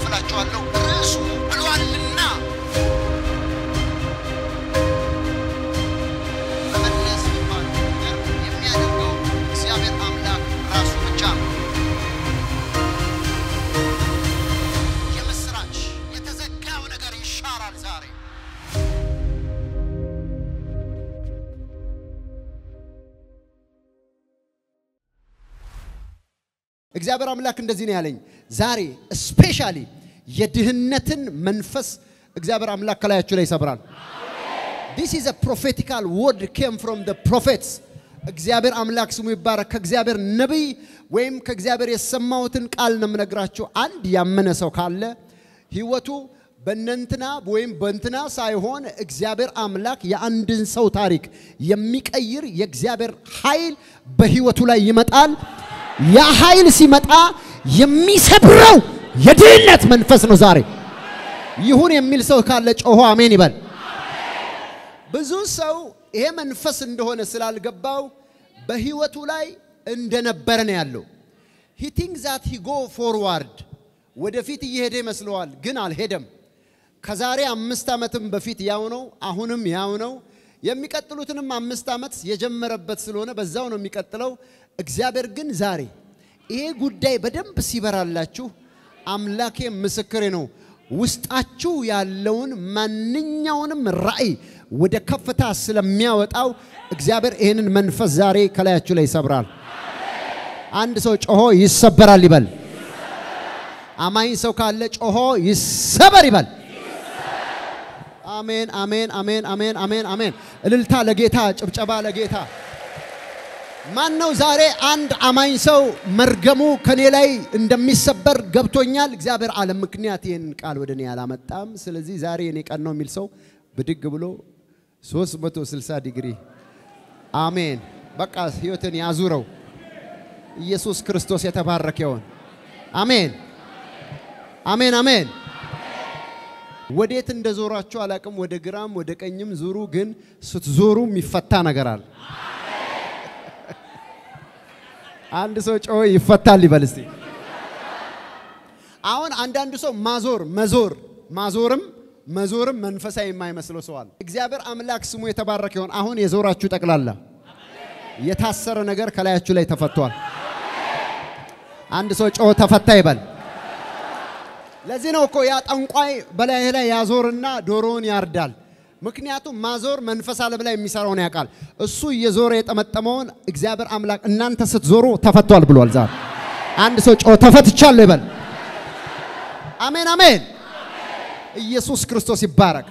አካፍላችኋለሁ። ርዕሱ ብሏልና መመለስ የሚባለው ነገር የሚያደርገው እግዚአብሔር አምላክ ራሱ ብቻ ነው። የምስራች የተዘጋው ነገር ይሻራል ዛሬ። እግዚአብሔር አምላክ እንደዚህ ነው ያለኝ። ዛሬ ስፔሻሊ የድህነትን መንፈስ እግዚአብሔር አምላክ ከላያችሁ ላይ ይሰብራል። ዲስ ኢዝ ፕሮፌቲካል ወርድ ኬም ፍሮም ደ ፕሮፌትስ። እግዚአብሔር አምላክ ስሙ ይባረክ። ከእግዚአብሔር ነቢይ ወይም ከእግዚአብሔር የሰማሁትን ቃል ነው የምነግራችሁ። አንድ ያመነ ሰው ካለ ህይወቱ በእነንትና ወይም በእንትና ሳይሆን እግዚአብሔር አምላክ የአንድን ሰው ታሪክ የሚቀይር የእግዚአብሔር ኃይል በህይወቱ ላይ ይመጣል። ያ ኃይል ሲመጣ የሚሰብረው የድህነት መንፈስ ነው ዛሬ። ይሁን የሚል ሰው ካለ ጮሆ አሜን ይበል። ብዙ ሰው ይሄ መንፈስ እንደሆነ ስላልገባው በህይወቱ ላይ እንደነበረ ነው ያለው። ሂ ቲንክ ዛት ሂ ጎ ፎርዋርድ ወደፊት እየሄደ ይመስለዋል፣ ግን አልሄደም። ከዛሬ አምስት ዓመትም በፊት ያው ነው፣ አሁንም ያው ነው። የሚቀጥሉትንም አምስት ዓመት የጀመረበት ስለሆነ በዛው ነው የሚቀጥለው። እግዚአብሔር ግን ዛሬ ይሄ ጉዳይ በደንብ ሲበራላችሁ አምላኬ ምስክሬ ነው፣ ውስጣችሁ ያለውን ማንኛውንም ራእይ ወደ ከፍታ ስለሚያወጣው እግዚአብሔር ይህንን መንፈስ ዛሬ ከላያችሁ ላይ ይሰብራል። አንድ ሰው ጮሆ ይሰበራል ይበል። አማኝ ሰው ካለ ጮሆ ይሰበር ይበል። አሜን፣ አሜን፣ አሜን፣ አሜን፣ አሜን፣ አሜን። እልልታ ለጌታ፣ ጭብጨባ ለጌታ። ማን ነው ዛሬ አንድ አማኝ ሰው መርገሙ ከኔ ላይ እንደሚሰበር ገብቶኛል። እግዚአብሔር አለ ምክንያት ይህን ቃል ወደ እኔ አላመጣም። ስለዚህ ዛሬ የኔ ቀን ነው የሚል ሰው ብድግ ብሎ 360 ዲግሪ አሜን። በቃ ህይወትን ያዙረው። ኢየሱስ ክርስቶስ የተባረከ ይሆን። አሜን፣ አሜን፣ አሜን። ወዴት እንደዞራችሁ አላቅም። ወደ ግራም ወደ ቀኝም ዙሩ፣ ግን ስትዞሩ የሚፈታ ነገር አለ። አንድ ሰው ጮሆ ይፈታል ይበል እስቲ። አሁን አንዳንድ ሰው ማዞር መዞር ማዞርም መዞርም መንፈሳዊ የማይመስለው ሰው አለ። እግዚአብሔር አምላክ ስሙ የተባረከ ይሆን። አሁን የዞራችሁ ጠቅላላ የታሰረ ነገር ከላያችሁ ላይ ተፈቷል። አንድ ሰው ጮሆ ተፈታ ይበል። ለዚህ ነው እኮ ያ ጠንቋይ በላይ ላይ ያዞርና ዶሮውን ያርዳል። ምክንያቱም ማዞር መንፈስ ዓለም ላይ የሚሰራውን ያውቃል። እሱ እየዞረ የጠመጠመውን እግዚአብሔር አምላክ እናንተ ስትዞሩ ተፈቷል ብሏል። ዛሬ አንድ ሰው ጮሆ ተፈትቻለሁ ይበል። አሜን አሜን። ኢየሱስ ክርስቶስ ይባረክ።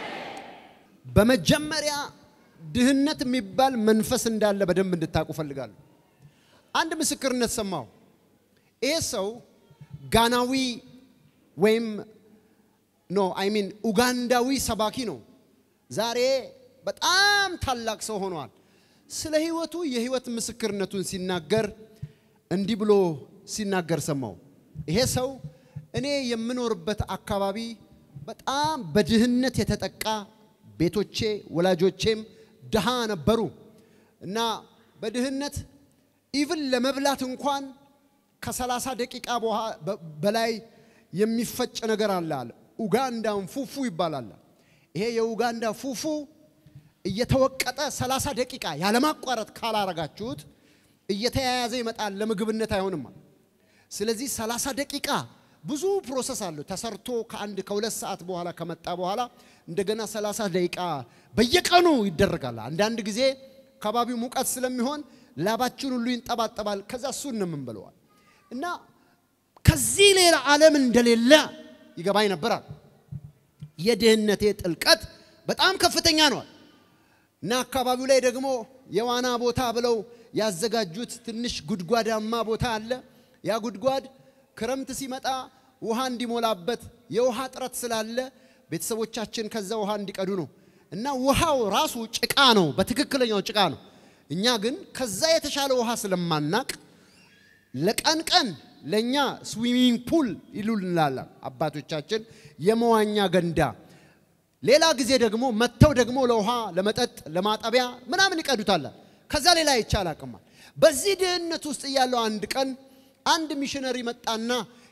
በመጀመሪያ ድህነት የሚባል መንፈስ እንዳለ በደንብ እንድታውቁ ፈልጋለሁ። አንድ ምስክርነት ሰማሁ። ይሄ ሰው ጋናዊ ወይም ኖ አይ ሚን ኡጋንዳዊ ሰባኪ ነው። ዛሬ በጣም ታላቅ ሰው ሆኗል። ስለ ህይወቱ የህይወት ምስክርነቱን ሲናገር እንዲህ ብሎ ሲናገር ሰማው። ይሄ ሰው እኔ የምኖርበት አካባቢ በጣም በድህነት የተጠቃ ቤቶቼ ወላጆቼም ድሃ ነበሩ እና በድህነት ኢቭን ለመብላት እንኳን ከሰላሳ ደቂቃ በላይ የሚፈጭ ነገር አለ አለ። ኡጋንዳን ፉፉ ይባላል። ይሄ የኡጋንዳ ፉፉ እየተወቀጠ 30 ደቂቃ ያለማቋረጥ ካላረጋችሁት እየተያያዘ ይመጣል፣ ለምግብነት አይሆንም። ስለዚህ 30 ደቂቃ ብዙ ፕሮሰስ አለው ተሰርቶ ከአንድ ከሁለት ሰዓት በኋላ ከመጣ በኋላ እንደገና 30 ደቂቃ በየቀኑ ይደረጋል። አንዳንድ ጊዜ ከባቢው ሙቀት ስለሚሆን ላባችን ሁሉ ይንጠባጠባል። ከዛ እሱን ነው የምንበለዋል እና ከዚህ ሌላ ዓለም እንደሌለ ይገባኝ ነበራል። የድህነቴ ጥልቀት በጣም ከፍተኛ ነው እና አካባቢው ላይ ደግሞ የዋና ቦታ ብለው ያዘጋጁት ትንሽ ጉድጓዳማ ቦታ አለ። ያ ጉድጓድ ክረምት ሲመጣ ውሃ እንዲሞላበት የውሃ እጥረት ስላለ ቤተሰቦቻችን ከዛ ውሃ እንዲቀዱ ነው እና ውሃው ራሱ ጭቃ ነው፣ በትክክለኛው ጭቃ ነው። እኛ ግን ከዛ የተሻለ ውሃ ስለማናቅ ለቀን ቀን ለእኛ ስዊሚንግ ፑል ይሉልናል አባቶቻችን፣ የመዋኛ ገንዳ። ሌላ ጊዜ ደግሞ መጥተው ደግሞ ለውሃ ለመጠጥ ለማጠቢያ ምናምን ይቀዱታል። ከዛ ሌላ ይቻል አቅማል። በዚህ ድህነት ውስጥ እያለው አንድ ቀን አንድ ሚሽነሪ መጣና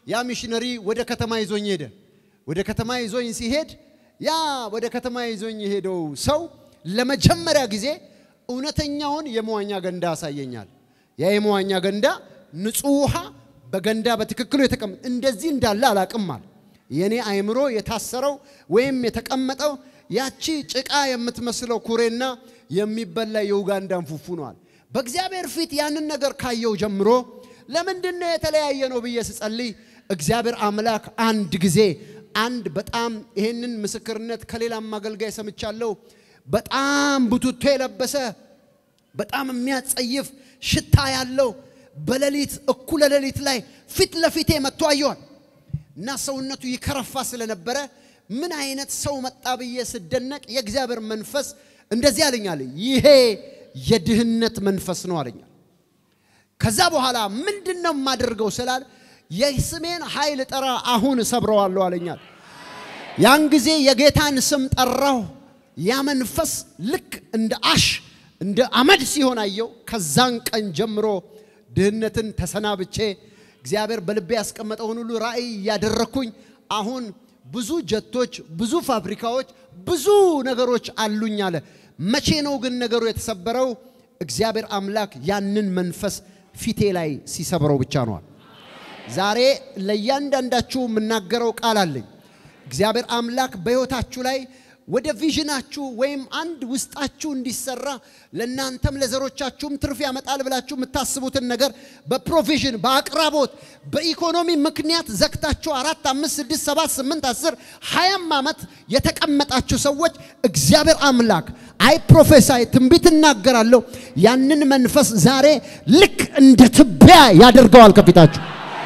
ያ ሚሽነሪ ወደ ከተማ ይዞኝ ሄደ። ወደ ከተማ ይዞኝ ሲሄድ ያ ወደ ከተማ ይዞኝ የሄደው ሰው ለመጀመሪያ ጊዜ እውነተኛውን የመዋኛ ገንዳ ያሳየኛል። ያ የመዋኛ ገንዳ ንጹህ ውሃ በገንዳ በትክክሉ የተቀመጠ እንደዚህ እንዳለ አላቅማል። የኔ አይምሮ የታሰረው ወይም የተቀመጠው ያቺ ጭቃ የምትመስለው ኩሬና የሚበላ የኡጋንዳን ፉፉ ነዋል። በእግዚአብሔር ፊት ያንን ነገር ካየው ጀምሮ ለምንድን ነው የተለያየ ነው ብዬ ስጸልይ እግዚአብሔር አምላክ አንድ ጊዜ አንድ በጣም ይሄንን ምስክርነት ከሌላም አገልጋይ ሰምቻለሁ። በጣም ቡቱቶ የለበሰ በጣም የሚያጸይፍ ሽታ ያለው በሌሊት እኩለ ሌሊት ላይ ፊት ለፊቴ መጥቶ አየዋል እና ሰውነቱ ይከረፋ ስለነበረ ምን አይነት ሰው መጣ ብዬ ስደነቅ የእግዚአብሔር መንፈስ እንደዚህ አለኛል፣ ይሄ የድህነት መንፈስ ነው አለኛል። ከዛ በኋላ ምንድን ነው የማደርገው ስላል የስሜን ኃይል ጠራ አሁን እሰብረዋለሁ አለኛል። ያን ጊዜ የጌታን ስም ጠራው። ያ መንፈስ ልክ እንደ አሽ እንደ አመድ ሲሆን አየው። ከዛን ቀን ጀምሮ ድህነትን ተሰናብቼ እግዚአብሔር በልቤ ያስቀመጠውን ሁሉ ራእይ እያደረግኩኝ አሁን ብዙ ጀቶች፣ ብዙ ፋብሪካዎች፣ ብዙ ነገሮች አሉኝ አለ። መቼ ነው ግን ነገሩ የተሰበረው? እግዚአብሔር አምላክ ያንን መንፈስ ፊቴ ላይ ሲሰብረው ብቻ ነዋል። ዛሬ ለእያንዳንዳችሁ የምናገረው ቃል አለኝ። እግዚአብሔር አምላክ በሕይወታችሁ ላይ ወደ ቪዥናችሁ ወይም አንድ ውስጣችሁ እንዲሰራ ለእናንተም ለዘሮቻችሁም ትርፍ ያመጣል ብላችሁ የምታስቡትን ነገር በፕሮቪዥን በአቅራቦት በኢኮኖሚ ምክንያት ዘግታችሁ አራት አምስት ስድስት ሰባት ስምንት አስር ሀያም ዓመት የተቀመጣችሁ ሰዎች እግዚአብሔር አምላክ አይ ፕሮፌሳይ ትንቢት እናገራለሁ ያንን መንፈስ ዛሬ ልክ እንደ ትቢያ ያደርገዋል ከፊታችሁ።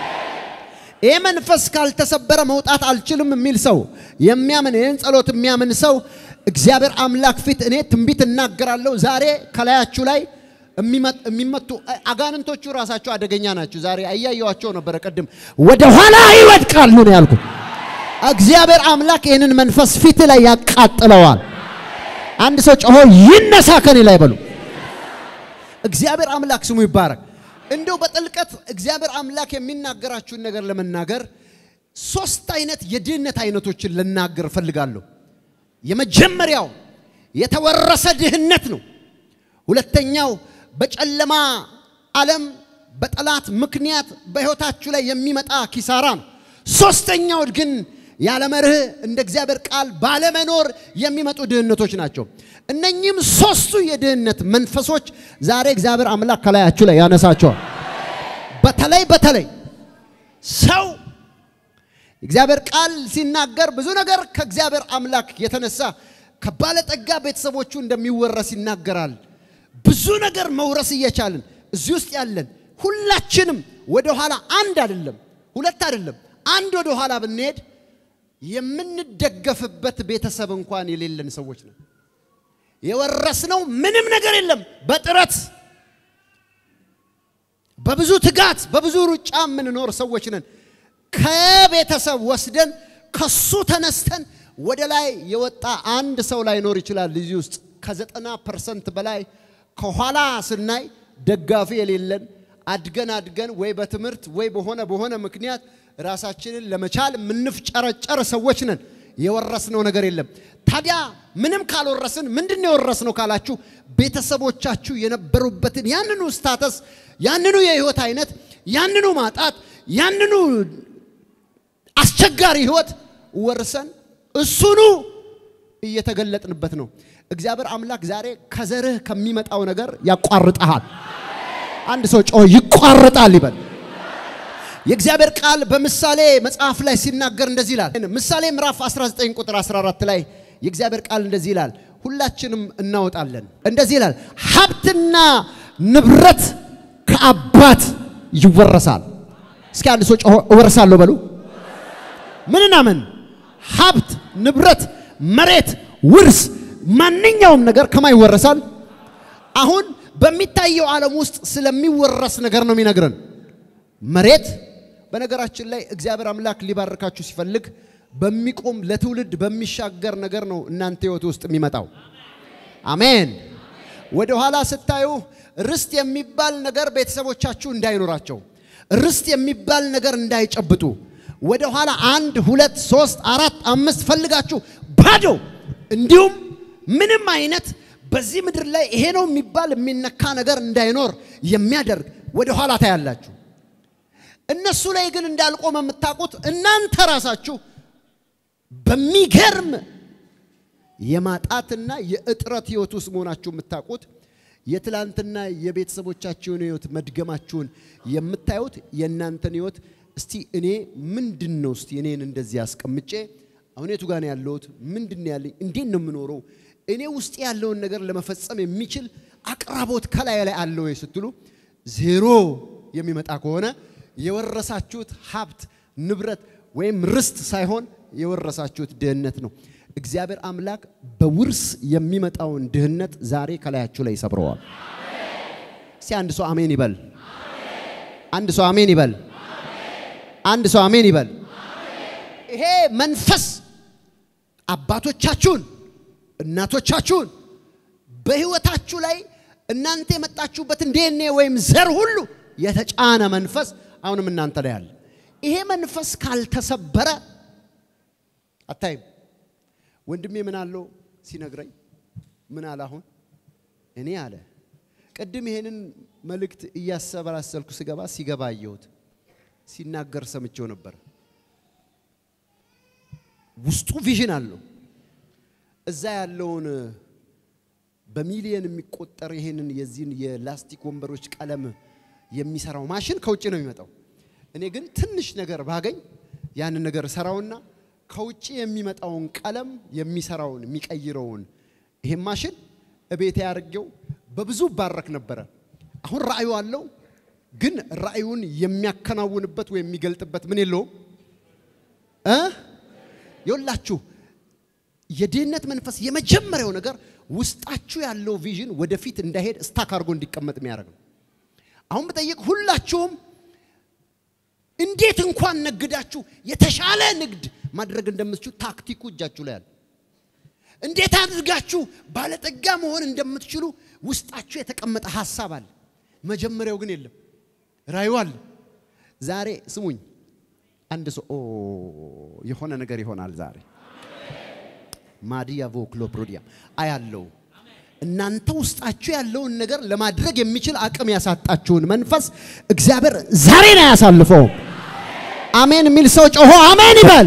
ይህ መንፈስ ካልተሰበረ መውጣት አልችልም የሚል ሰው የሚያምን ይህን ጸሎት የሚያምን ሰው እግዚአብሔር አምላክ ፊት እኔ ትንቢት እናገራለሁ። ዛሬ ከላያችሁ ላይ የሚመቱ አጋንንቶቹ ራሳቸው አደገኛ ናቸው። ዛሬ አያየዋቸው ነበረ። ቅድም ወደ ኋላ ይወድቃሉ ነው ያልኩት። እግዚአብሔር አምላክ ይህንን መንፈስ ፊት ላይ ያቃጥለዋል። አንድ ሰው ጮሆ ይነሳ ከኔ ላይ በሉ። እግዚአብሔር አምላክ ስሙ ይባረክ። እንደው በጥልቀት እግዚአብሔር አምላክ የሚናገራችሁን ነገር ለመናገር ሶስት አይነት የድህነት አይነቶችን ልናገር እፈልጋለሁ። የመጀመሪያው የተወረሰ ድህነት ነው። ሁለተኛው በጨለማ ዓለም በጠላት ምክንያት በሕይወታችሁ ላይ የሚመጣ ኪሳራ ነው። ሶስተኛው ግን ያለ መርህ እንደ እግዚአብሔር ቃል ባለመኖር የሚመጡ ድህነቶች ናቸው። እነኚህም ሶስቱ የድህነት መንፈሶች ዛሬ እግዚአብሔር አምላክ ከላያችሁ ላይ ያነሳቸዋል። በተለይ በተለይ ሰው እግዚአብሔር ቃል ሲናገር ብዙ ነገር ከእግዚአብሔር አምላክ የተነሳ ከባለጠጋ ቤተሰቦቹ እንደሚወረስ ይናገራል። ብዙ ነገር መውረስ እየቻልን እዚህ ውስጥ ያለን ሁላችንም ወደ ኋላ አንድ አይደለም ሁለት አይደለም አንድ ወደ ኋላ ብንሄድ የምንደገፍበት ቤተሰብ እንኳን የሌለን ሰዎች ነን። የወረስነው ምንም ነገር የለም። በጥረት በብዙ ትጋት በብዙ ሩጫ የምንኖር ሰዎች ነን። ከቤተሰብ ወስደን ከሱ ተነስተን ወደ ላይ የወጣ አንድ ሰው ላይኖር ይችላል። እዚህ ውስጥ ከዘጠና ፐርሰንት በላይ ከኋላ ስናይ ደጋፊ የሌለን አድገን አድገን ወይ በትምህርት ወይ በሆነ በሆነ ምክንያት ራሳችንን ለመቻል የምንፍጨረጨር ሰዎች ነን። የወረስነው ነገር የለም። ታዲያ ምንም ካልወረስን ምንድን ነው የወረስነው ካላችሁ ቤተሰቦቻችሁ የነበሩበትን ያንኑ ስታተስ፣ ያንኑ የህይወት አይነት፣ ያንኑ ማጣት፣ ያንኑ አስቸጋሪ ህይወት ወርሰን እሱኑ እየተገለጥንበት ነው። እግዚአብሔር አምላክ ዛሬ ከዘርህ ከሚመጣው ነገር ያቋርጠሃል። አንድ ሰው ጮ ይቋርጣል ይበል። የእግዚአብሔር ቃል በምሳሌ መጽሐፍ ላይ ሲናገር እንደዚህ ይላል። ምሳሌ ምዕራፍ 19 ቁጥር 14 ላይ የእግዚአብሔር ቃል እንደዚህ ይላል። ሁላችንም እናወጣለን። እንደዚህ ይላል፣ ሀብትና ንብረት ከአባት ይወረሳል። እስኪ አንድ ሰው ጮሆ እወርሳለሁ በሉ። ምንና ምን? ሀብት፣ ንብረት፣ መሬት፣ ውርስ፣ ማንኛውም ነገር ከማ ይወረሳል? አሁን በሚታየው ዓለም ውስጥ ስለሚወረስ ነገር ነው የሚነግረን። መሬት በነገራችን ላይ እግዚአብሔር አምላክ ሊባርካችሁ ሲፈልግ በሚቆም ለትውልድ በሚሻገር ነገር ነው እናንተ ህይወት ውስጥ የሚመጣው። አሜን። ወደ ኋላ ስታዩ ርስት የሚባል ነገር ቤተሰቦቻችሁ እንዳይኖራቸው፣ ርስት የሚባል ነገር እንዳይጨብጡ፣ ወደ ኋላ አንድ ሁለት ሶስት አራት አምስት ፈልጋችሁ ባዶ እንዲሁም ምንም አይነት በዚህ ምድር ላይ ይሄ ነው የሚባል የሚነካ ነገር እንዳይኖር የሚያደርግ ወደ ኋላ ታያላችሁ። እነሱ ላይ ግን እንዳልቆመ የምታውቁት እናንተ ራሳችሁ በሚገርም የማጣትና የእጥረት ህይወት ውስጥ መሆናችሁ የምታውቁት የትላንትና የቤተሰቦቻችሁን ህይወት መድገማችሁን የምታዩት የእናንተን ህይወት እስቲ እኔ ምንድን ነው እስቲ እኔን እንደዚህ አስቀምጬ አሁን የቱ ጋር ነው ያለሁት? ምንድን ነው ያለኝ? እንዴት ነው የምኖረው? እኔ ውስጥ ያለውን ነገር ለመፈጸም የሚችል አቅራቦት ከላይ ላይ አለ ወይ ስትሉ ዜሮ የሚመጣ ከሆነ የወረሳችሁት ሀብት ንብረት ወይም ርስት ሳይሆን የወረሳችሁት ድህነት ነው። እግዚአብሔር አምላክ በውርስ የሚመጣውን ድህነት ዛሬ ከላያችሁ ላይ ይሰብረዋል። እስቲ አንድ ሰው አሜን ይበል። አንድ ሰው አሜን ይበል። አንድ ሰው አሜን ይበል። ይሄ መንፈስ አባቶቻችሁን እናቶቻችሁን በህይወታችሁ ላይ እናንተ የመጣችሁበትን ዲኤንኤ ወይም ዘር ሁሉ የተጫነ መንፈስ አሁንም እናንተ ላይ አለ። ይሄ መንፈስ ካልተሰበረ አታይም። ወንድሜ ምን አለው ሲነግረኝ ምን አለ? አሁን እኔ አለ ቅድም ይሄንን መልእክት እያሰበላሰልኩ ስገባ ሲገባ አየሁት። ሲናገር ሰምቼው ነበር። ውስጡ ቪዥን አለው። እዛ ያለውን በሚሊየን የሚቆጠር ይሄንን የዚህን የላስቲክ ወንበሮች ቀለም የሚሰራው ማሽን ከውጭ ነው የሚመጣው። እኔ ግን ትንሽ ነገር ባገኝ ያንን ነገር ሰራውና ከውጭ የሚመጣውን ቀለም የሚሰራውን የሚቀይረውን ይሄን ማሽን እቤቴ አድርጌው በብዙ ባረክ ነበረ። አሁን ራእዩ አለው፣ ግን ራእዩን የሚያከናውንበት ወይም የሚገልጥበት ምን የለውም እ ይኸውላችሁ የድህነት መንፈስ የመጀመሪያው ነገር ውስጣችሁ ያለው ቪዥን ወደፊት እንዳይሄድ ስታክ አድርጎ እንዲቀመጥ የሚያደርግ ነው። አሁን ብጠይቅ ሁላችሁም እንዴት እንኳን ነግዳችሁ የተሻለ ንግድ ማድረግ እንደምትችሉ ታክቲኩ እጃችሁ ላይ አለ። እንዴት አድርጋችሁ ባለጠጋ መሆን እንደምትችሉ ውስጣችሁ የተቀመጠ ሀሳብ አለ። መጀመሪያው ግን የለም፣ ራዩ አለ። ዛሬ ስሙኝ፣ አንድ ሰው ኦ የሆነ ነገር ይሆናል ዛሬ ማዲያ ቮክሎ ፕሮዲያም አያለው እናንተ ውስጣችሁ ያለውን ነገር ለማድረግ የሚችል አቅም ያሳጣችሁን መንፈስ እግዚአብሔር ዛሬ ነው ያሳልፈው። አሜን የሚል ሰው ጮሆ አሜን ይበል።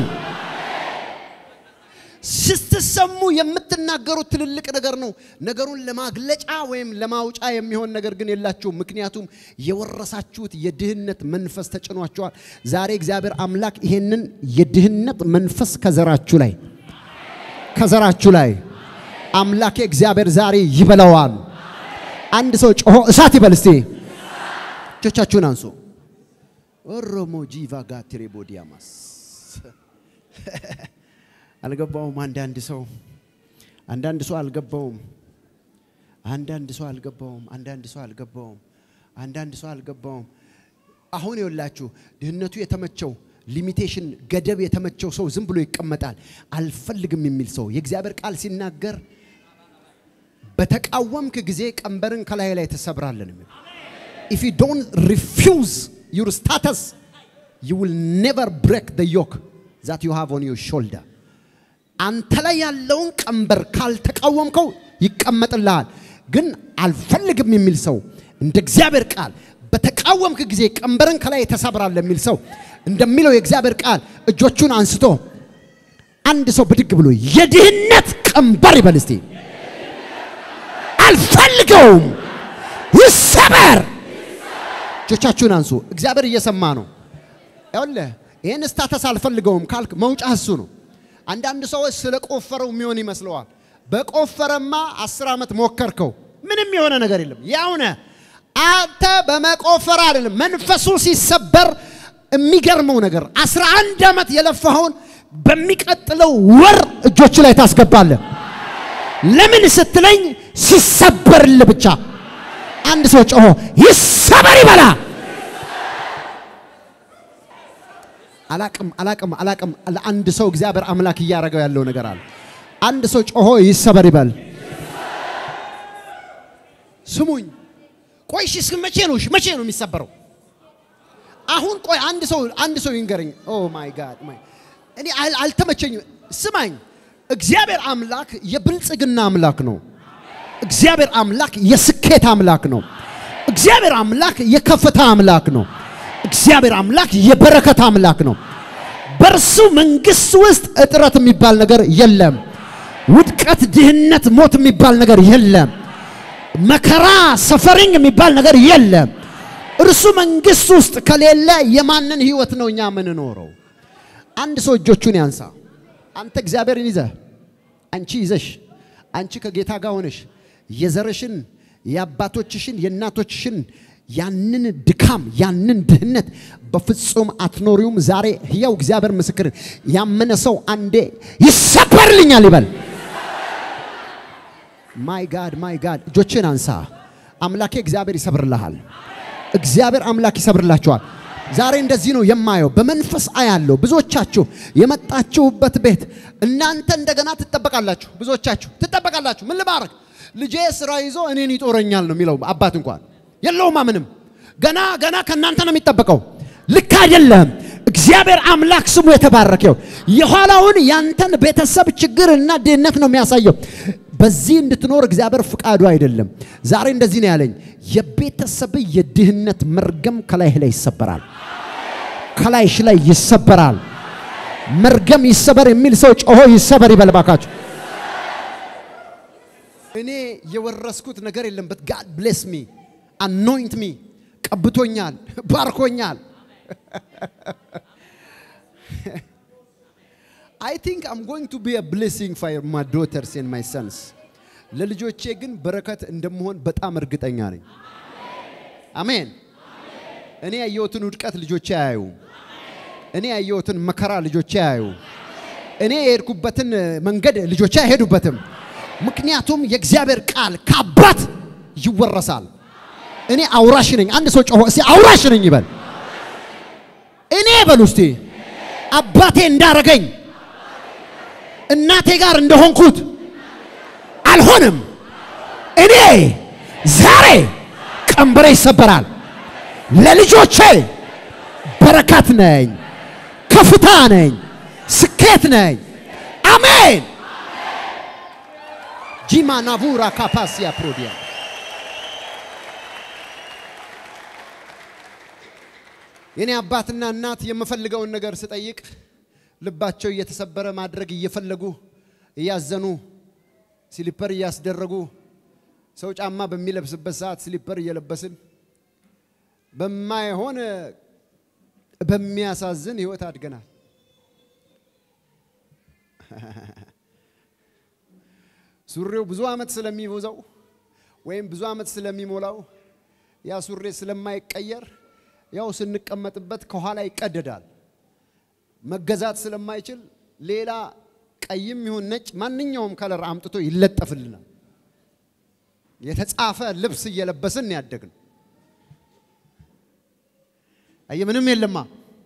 ስትሰሙ የምትናገሩት ትልልቅ ነገር ነው። ነገሩን ለማግለጫ ወይም ለማውጫ የሚሆን ነገር ግን የላችሁም። ምክንያቱም የወረሳችሁት የድህነት መንፈስ ተጭኗችኋል። ዛሬ እግዚአብሔር አምላክ ይሄንን የድህነት መንፈስ ከዘራችሁ ላይ ከዘራችሁ ላይ አምላኬ እግዚአብሔር ዛሬ ይበላዋል። አንድ ሰው ጮሆ እሳት ይበል እስቲ። እጆቻችሁን አንሱ። ኦሮሞ ጂቫ ጋትሬ ቦዲያማስ አልገባውም። አንዳንድ ሰው አንዳንድ ሰው አልገባውም። አንዳንድ ሰው አልገባውም። አንዳንድ ሰው አልገባውም። አንዳንድ ሰው አልገባውም። አሁን የወላችሁ ድህነቱ የተመቸው ሊሚቴሽን ገደብ የተመቸው ሰው ዝም ብሎ ይቀመጣል። አልፈልግም የሚል ሰው የእግዚአብሔር ቃል ሲናገር በተቃወምክ ጊዜ ቀንበርን ከላይ ላይ ተሰብራለን የሚል ኢፍ ዩ ዶንት ሪፊውዝ ዩር ስታተስ ዩ ዊል ኔቨር ብሬክ ደ ዮክ ዛት ዩ ሃቭ ኦን ዩር ሾልደር አንተ ላይ ያለውን ቀንበር ካልተቃወምከው ይቀመጥልሃል። ግን አልፈልግም የሚል ሰው እንደ እግዚአብሔር ቃል በተቃወምክ ጊዜ ቀንበርን ከላይ ተሰብራል የሚል ሰው እንደሚለው የእግዚአብሔር ቃል እጆቹን አንስቶ አንድ ሰው ብድግ ብሎ የድህነት ቀንበር ይበል እስቲ። አልፈልገውም፣ ይሰበር። እጆቻችሁን አንሱ። እግዚአብሔር እየሰማ ነው። ይኸውልህ ይህን ስታተስ አልፈልገውም ካልክ መውጫ እሱ ነው። አንዳንድ ሰዎች ስለ ቆፈረው የሚሆን ይመስለዋል። በቆፈረማ አስር ዓመት ሞከርከው፣ ምንም የሆነ ነገር የለም። ያውነ አንተ በመቆፈር አይደለም መንፈሱ ሲሰበር የሚገርመው ነገር አስራ አንድ ዓመት የለፋኸውን በሚቀጥለው ወር እጆች ላይ ታስገባለህ። ለምን ስትለኝ ሲሰበርልህ ብቻ። አንድ ሰው ጮሆ ይሰበር ይበላ። አላቅም አላቅም አላቅም። ለአንድ ሰው እግዚአብሔር አምላክ እያደረገው ያለው ነገር አለ። አንድ ሰው ጮሆ ይሰበር ይበል። ስሙኝ፣ ቆይ እሺ፣ እስከ መቼ ነው? እሺ፣ መቼ ነው የሚሰበረው? አሁን ቆይ አንድ ሰው አንድ ሰው ይንገረኝ። ኦ ማይ ጋድ ማይ እኔ አል- አልተመቸኝም። ስማኝ፣ እግዚአብሔር አምላክ የብልጽግና አምላክ ነው። እግዚአብሔር አምላክ የስኬት አምላክ ነው። እግዚአብሔር አምላክ የከፍታ አምላክ ነው። እግዚአብሔር አምላክ የበረከት አምላክ ነው። በእርሱ መንግስት ውስጥ እጥረት የሚባል ነገር የለም። ውድቀት፣ ድህነት፣ ሞት የሚባል ነገር የለም። መከራ፣ ሰፈሪንግ የሚባል ነገር የለም። እርሱ መንግስት ውስጥ ከሌለ የማንን ህይወት ነው እኛ የምንኖረው? አንድ ሰው እጆቹን ያንሳ። አንተ እግዚአብሔርን ይዘህ አንቺ ይዘሽ አንቺ ከጌታ ጋር ሆነሽ የዘርሽን የአባቶችሽን የእናቶችሽን ያንን ድካም ያንን ድህነት በፍጹም አትኖሪውም። ዛሬ ሕያው እግዚአብሔር ምስክር ያመነ ሰው አንዴ ይሰበርልኛል ይበል። ማይ ጋድ ማይ ጋድ እጆችን አንሳ። አምላኬ እግዚአብሔር ይሰብርልሃል። እግዚአብሔር አምላክ ይሰብርላችኋል። ዛሬ እንደዚህ ነው የማየው፣ በመንፈስ አያለሁ። ብዙዎቻችሁ የመጣችሁበት ቤት እናንተ እንደገና ትጠበቃላችሁ። ብዙዎቻችሁ ትጠበቃላችሁ። ምን ልባረክ ልጄ ስራ ይዞ እኔን ይጦረኛል ነው የሚለው አባት እንኳን የለውማ ምንም። ገና ገና ከእናንተ ነው የሚጠበቀው። ልክ አይደለም። እግዚአብሔር አምላክ ስሙ የተባረከው የኋላውን ያንተን ቤተሰብ ችግርና ድህነት ነው የሚያሳየው። በዚህ እንድትኖር እግዚአብሔር ፍቃዱ አይደለም። ዛሬ እንደዚህ ነው ያለኝ፣ የቤተሰብ የድህነት መርገም ከላይህ ላይ ይሰበራል፣ ከላይሽ ላይ ይሰበራል። መርገም ይሰበር የሚል ሰው ጮሆ ይሰበር ይበል ባካችሁ። እኔ የወረስኩት ነገር የለም። በት ጋድ ብሌስ ሚ አኖይንት ሚ ቀብቶኛል፣ ባርኮኛል። አይ ቲንክ አም ጎይንግ ቱ ቢ አ ብሌሲንግ ፎር ማይ ዶተርስ ኤንድ ማይ ሰንስ። ለልጆቼ ግን በረከት እንደምሆን በጣም እርግጠኛ ነኝ። አሜን። እኔ ያየሁትን ውድቀት ልጆቼ አያዩ። እኔ ያየሁትን መከራ ልጆቼ አያዩ። እኔ የሄድኩበትን መንገድ ልጆቼ አይሄዱበትም። ምክንያቱም የእግዚአብሔር ቃል ከአባት ይወረሳል። እኔ አውራሽ ነኝ። አንድ ሰው ጮሆ እስቲ አውራሽ ነኝ ይበል። እኔ በሉ እስቲ አባቴ እንዳረገኝ እናቴ ጋር እንደሆንኩት አልሆንም። እኔ ዛሬ ቀንበሬ ይሰበራል። ለልጆቼ በረከት ነኝ፣ ከፍታ ነኝ፣ ስኬት ነኝ። አሜን። ጂማ ናቡራ ካፓሲያ ፕሮዲያ የኔ አባትና እናት የምፈልገውን ነገር ስጠይቅ ልባቸው እየተሰበረ ማድረግ እየፈለጉ እያዘኑ ስሊፐር እያስደረጉ ሰው ጫማ በሚለብስበት ሰዓት ስሊፐር እየለበስን በማይሆን በሚያሳዝን ህይወት አድገናል። ሱሪው ብዙ ዓመት ስለሚቦዘው ወይም ብዙ ዓመት ስለሚሞላው ያ ሱሪ ስለማይቀየር ያው ስንቀመጥበት ከኋላ ይቀደዳል። መገዛት ስለማይችል ሌላ ቀይም ይሁን ነጭ ማንኛውም ከለር አምጥቶ ይለጠፍልናል። የተጻፈ ልብስ እየለበስን ያደግን። አየ ምንም የለማ።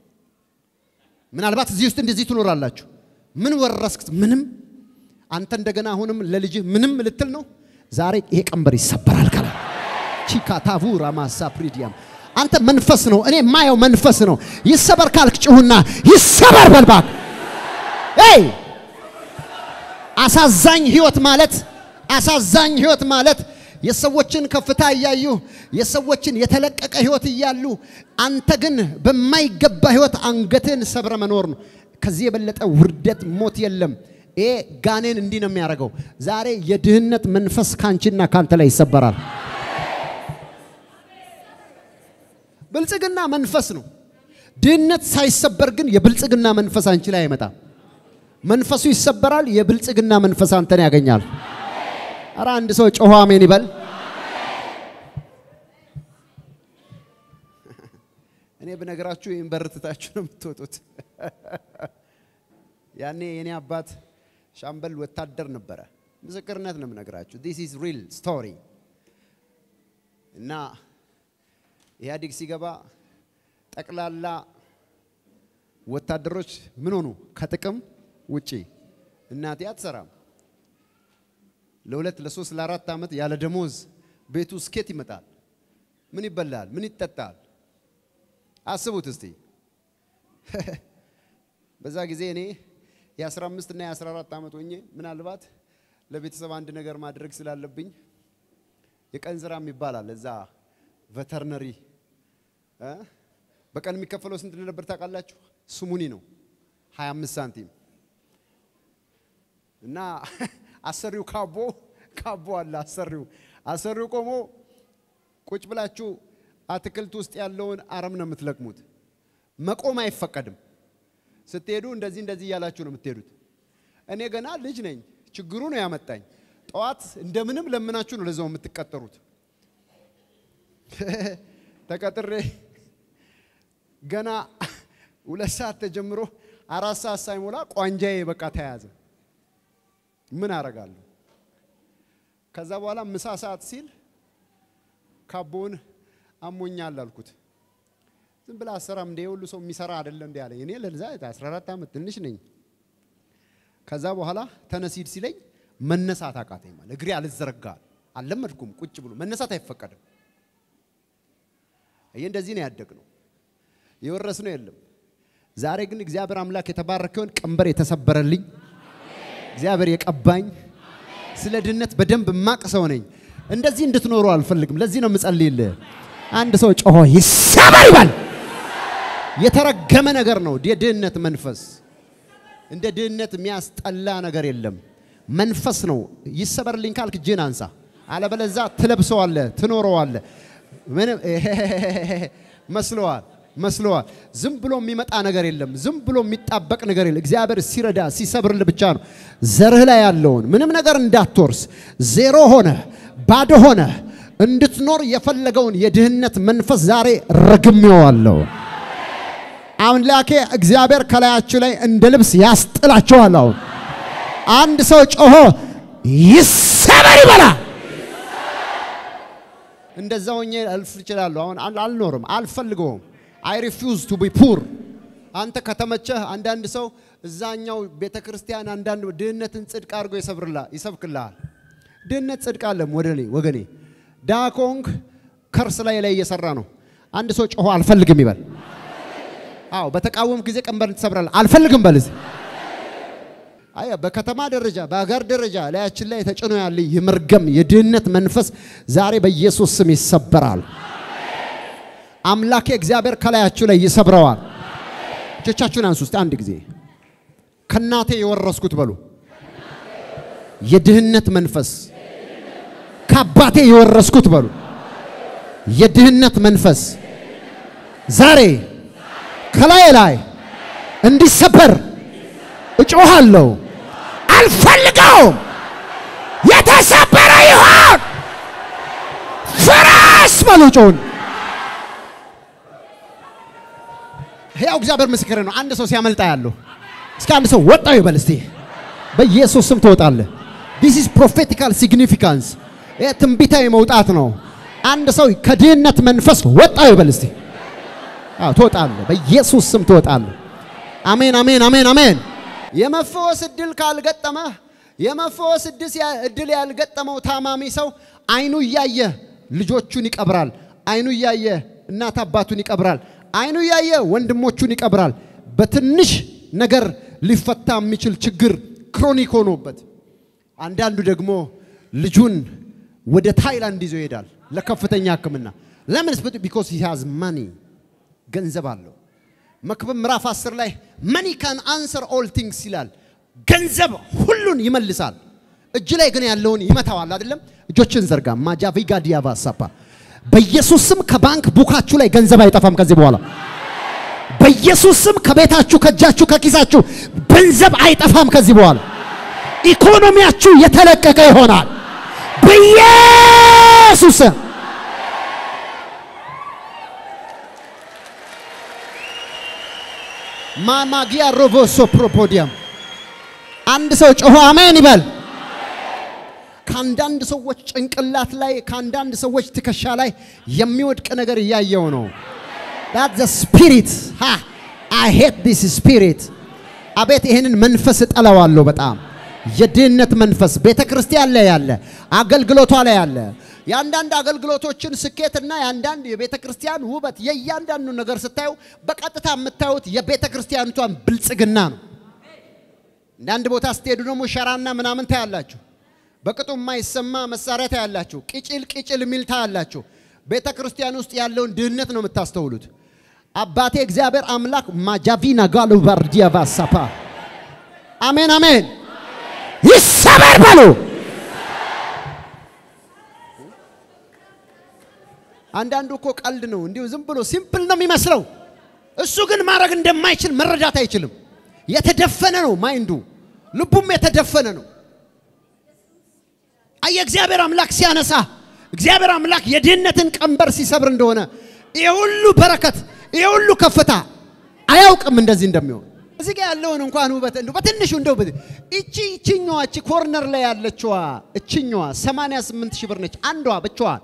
ምናልባት እዚህ ውስጥ እንደዚህ ትኖራላችሁ። ምን ወረስክ? ምንም። አንተ እንደገና አሁንም ለልጅህ ምንም ልትል ነው። ዛሬ ይሄ ቀንበር ይሰበራል። ከላ ቺካ ታቡራ ማሳ ፕሪዲያም አንተ መንፈስ ነው። እኔ የማየው መንፈስ ነው። ይሰበር ካልክ ጭሁና ይሰበር በልባክ ይ አሳዛኝ ህይወት ማለት አሳዛኝ ህይወት ማለት የሰዎችን ከፍታ እያዩ የሰዎችን የተለቀቀ ህይወት እያሉ አንተ ግን በማይገባ ህይወት አንገትን ሰብረ መኖር ነው። ከዚህ የበለጠ ውርደት፣ ሞት የለም። ይሄ ጋኔን እንዲህ ነው የሚያደርገው። ዛሬ የድህነት መንፈስ ካንቺና ካንተ ላይ ይሰበራል። ብልጽግና መንፈስ ነው። ድህነት ሳይሰበር ግን የብልጽግና መንፈስ አንቺ ላይ አይመጣም። መንፈሱ ይሰበራል፣ የብልጽግና መንፈስ አንተን ያገኛል። አረ አንድ ሰው ጮሆ አሜን ይበል። እኔ ብነግራችሁ ይህን በር ትታችሁ ነው የምትወጡት። ያኔ የኔ አባት ሻምበል ወታደር ነበረ። ምስክርነት ነው የምነግራችሁ። ዲስ ኢዝ ሪል ስቶሪ እና ኢህአዴግ ሲገባ ጠቅላላ ወታደሮች ምን ሆኑ? ከጥቅም ውጪ። እናቴ አትሰራም። ለሁለት ለሶስት ለአራት ዓመት ያለ ደሞዝ ቤቱ ስኬት ይመጣል። ምን ይበላል? ምን ይጠጣል? አስቡት እስቲ በዛ ጊዜ እኔ የ15 እና የ14 ዓመት ሆኜ ምናልባት ለቤተሰብ አንድ ነገር ማድረግ ስላለብኝ የቀን ስራ ይባላል እዛ ቬተርነሪ እ በቀን የሚከፈለው ስንት እንደነበር ታውቃላችሁ? ስሙኒ ነው 25 ሳንቲም እና አሰሪው ካቦ ካቦ አለ አሰሪው አሰሪው ቆሞ ቁጭ ብላችሁ አትክልት ውስጥ ያለውን አረም ነው የምትለቅሙት። መቆም አይፈቀድም። ስትሄዱ እንደዚህ እንደዚህ እያላችሁ ነው የምትሄዱት። እኔ ገና ልጅ ነኝ። ችግሩ ነው ያመጣኝ። ጠዋት እንደምንም ለምናችሁ ነው ለዛው የምትቀጠሩት። ተቀጥሬ ገና ሁለት ሰዓት ተጀምሮ አራት ሰዓት ሳይሞላ ቋንጃዬ በቃ ተያዘ። ምን አረጋለሁ? ከዛ በኋላ ምሳ ሰዓት ሲል ካቦውን አሞኛል አልኩት። ዝም ብላ አሰራም እንደ ሁሉ ሰው የሚሰራ አይደለ እንዲ ያለኝ። እኔ ለዛ 14 ዓመት ትንሽ ነኝ። ከዛ በኋላ ተነሲድ ሲለኝ መነሳት አቃተኝ። ማለት እግሬ አልዘረጋ አልለመድኩም። ቁጭ ብሎ መነሳት አይፈቀድም። ይህ እንደዚህ ነው ያደግነው። የወረስነው የለም። ዛሬ ግን እግዚአብሔር አምላክ የተባረከውን ቀንበር የተሰበረልኝ እግዚአብሔር የቀባኝ ስለ ድነት በደንብ ማቅ ሰው ነኝ። እንደዚህ እንድትኖሩ አልፈልግም። ለዚህ ነው የምጸልይልህ። አንድ ሰው ጮሆ ይሰበር ይበል። የተረገመ ነገር ነው የድህነት መንፈስ። እንደ ድህነት የሚያስጠላ ነገር የለም። መንፈስ ነው። ይሰበርልኝ ካልክ እጅህን አንሳ፣ አለበለዛ ትለብሰዋለህ፣ ትኖረዋለህ። ምንም መስለዋል መስለዋል። ዝም ብሎ የሚመጣ ነገር የለም። ዝም ብሎ የሚጣበቅ ነገር የለም። እግዚአብሔር ሲረዳ ሲሰብርል ብቻ ነው። ዘርህ ላይ ያለውን ምንም ነገር እንዳትወርስ ዜሮ ሆነ ባዶ ሆነ እንድትኖር የፈለገውን የድህነት መንፈስ ዛሬ ረግሜዋለሁ። አምላኬ እግዚአብሔር ከላያችሁ ላይ እንደ ልብስ ያስጥላችኋል። አሁን አንድ ሰው ጮሆ ይሰበር ይበላ። እንደዛ ሆኜ አልፍ እችላለሁ። አሁን አልኖርም፣ አልፈልገውም። አይ ሪፊውዝ ቱ ቢ ፑር። አንተ ከተመቸህ አንዳንድ ሰው እዛኛው ቤተ ክርስቲያን አንዳንድ ድህነትን ጽድቅ አድርጎ ይሰብክልሃል። ድህነት ጽድቅ አለም ወደኔ ወገኔ ዳኮንግ ከርስ ላይ ላይ እየሰራ ነው። አንድ ሰው ጮሆ አልፈልግም ይበል። አዎ በተቃወም ጊዜ ቀንበር ትሰብራለህ። አልፈልግም በል። አይ በከተማ ደረጃ በአገር ደረጃ ላያችን ላይ ተጭኖ ያለ የመርገም የድህነት መንፈስ ዛሬ በኢየሱስ ስም ይሰበራል። አምላኬ እግዚአብሔር ከላያችሁ ላይ ይሰብረዋል። እጆቻችሁን አንሱ እስቲ አንድ ጊዜ ከናቴ የወረስኩት በሉ የድህነት መንፈስ ከአባቴ የወረስኩት በሉ የድህነት መንፈስ ዛሬ ከላይ ላይ እንዲሰበር እጮሃለሁ። አልፈልገውም። የተሰበረ ይሆን ፍራስ በሉ ጮውን። ሕያው እግዚአብሔር ምስክር ነው። አንድ ሰው ሲያመልጣ ያለሁ እስኪ አንድ ሰው ወጣው ይበል እስቲ። በኢየሱስ ስም ትወጣለህ። ዲስ ኢዝ ፕሮፌቲካል ሲግኒፊካንስ ይህ ትንቢታዊ መውጣት ነው። አንድ ሰው ከድህነት መንፈስ ወጣው ይበል እስቲ። አዎ ትወጣለህ። በኢየሱስ ስም ትወጣለህ። አሜን፣ አሜን፣ አሜን፣ አሜን። የመፈወስ እድል ካልገጠመህ የመፈወስ እድል ያልገጠመው ታማሚ ሰው አይኑ እያየ ልጆቹን ይቀብራል። አይኑ እያየ እናት አባቱን ይቀብራል። አይኑ እያየ ወንድሞቹን ይቀብራል። በትንሽ ነገር ሊፈታ የሚችል ችግር ክሮኒክ ሆኖበት፣ አንዳንዱ ደግሞ ልጁን ወደ ታይላንድ ይዞ ይሄዳል ለከፍተኛ ሕክምና። ለምን? ቢኮዝ ሂ ሃዝ ማኒ ገንዘብ አለው። መክብብ ምዕራፍ 10 ላይ መኒ ካን አንሰር ኦል ቲንግስ ይላል። ገንዘብ ሁሉን ይመልሳል። እጅ ላይ ግን ያለውን ይመታዋል። አይደለም? እጆችን ዘርጋ ማጃቪጋ ዲያቫ ሳፓ በኢየሱስ ስም ከባንክ ቡካችሁ ላይ ገንዘብ አይጠፋም ከዚህ በኋላ በኢየሱስ ስም ከቤታችሁ፣ ከእጃችሁ፣ ከኪሳችሁ ገንዘብ አይጠፋም ከዚህ በኋላ ኢኮኖሚያችሁ የተለቀቀ ይሆናል በኢየሱስ ስም። ማማጊያ ሮቮሶ ፕሮፖዲያም አንድ ሰው ጮሆ አሜን ይበል። ከአንዳንድ ሰዎች ጭንቅላት ላይ ከአንዳንድ ሰዎች ትከሻ ላይ የሚወድቅ ነገር እያየው ነው። ዳት ዘ ስፒሪት አይ ሄት ዲስ ስፒሪት። አቤት ይህንን መንፈስ እጠላዋለሁ በጣም የድህነት መንፈስ ቤተ ክርስቲያን ላይ ያለ፣ አገልግሎቷ ላይ ያለ፣ የአንዳንድ አገልግሎቶችን ስኬትና የአንዳንድ የቤተ ክርስቲያን ውበት የእያንዳንዱ ነገር ስታዩ በቀጥታ የምታዩት የቤተ ክርስቲያኒቷን ብልጽግና ነው። አንዳንድ ቦታ ስትሄዱ ደግሞ ሸራና ምናምን ታያላችሁ። በቅጡ የማይሰማ መሳሪያ ታያላችሁ። ቅጭል ቅጭል የሚል ታያላችሁ። ቤተ ክርስቲያን ውስጥ ያለውን ድህነት ነው የምታስተውሉት። አባቴ እግዚአብሔር አምላክ ማጃቪና ጋሉ ባርዲያቫ ሳፓ አሜን አሜን ይሰበር በሉ። አንዳንዱ እኮ ቀልድ ነው፣ እንዲሁ ዝም ብሎ ሲምፕል ነው የሚመስለው። እሱ ግን ማድረግ እንደማይችል መረዳት አይችልም። የተደፈነ ነው ማይንዱ፣ ልቡም የተደፈነ ነው። አየ እግዚአብሔር አምላክ ሲያነሳ እግዚአብሔር አምላክ የድህነትን ቀንበር ሲሰብር እንደሆነ ይሄ ሁሉ በረከት ይሄ ሁሉ ከፍታ አያውቅም እንደዚህ እንደሚሆን። እዚህ ጋር ያለውን እንኳን ውበት እንደው በትንሹ እንደው በ- እቺ እቺኛዋ እቺ ኮርነር ላይ ያለችዋ እቺኛዋ 88 ሺህ ብር ነች አንዷ ብቻዋን።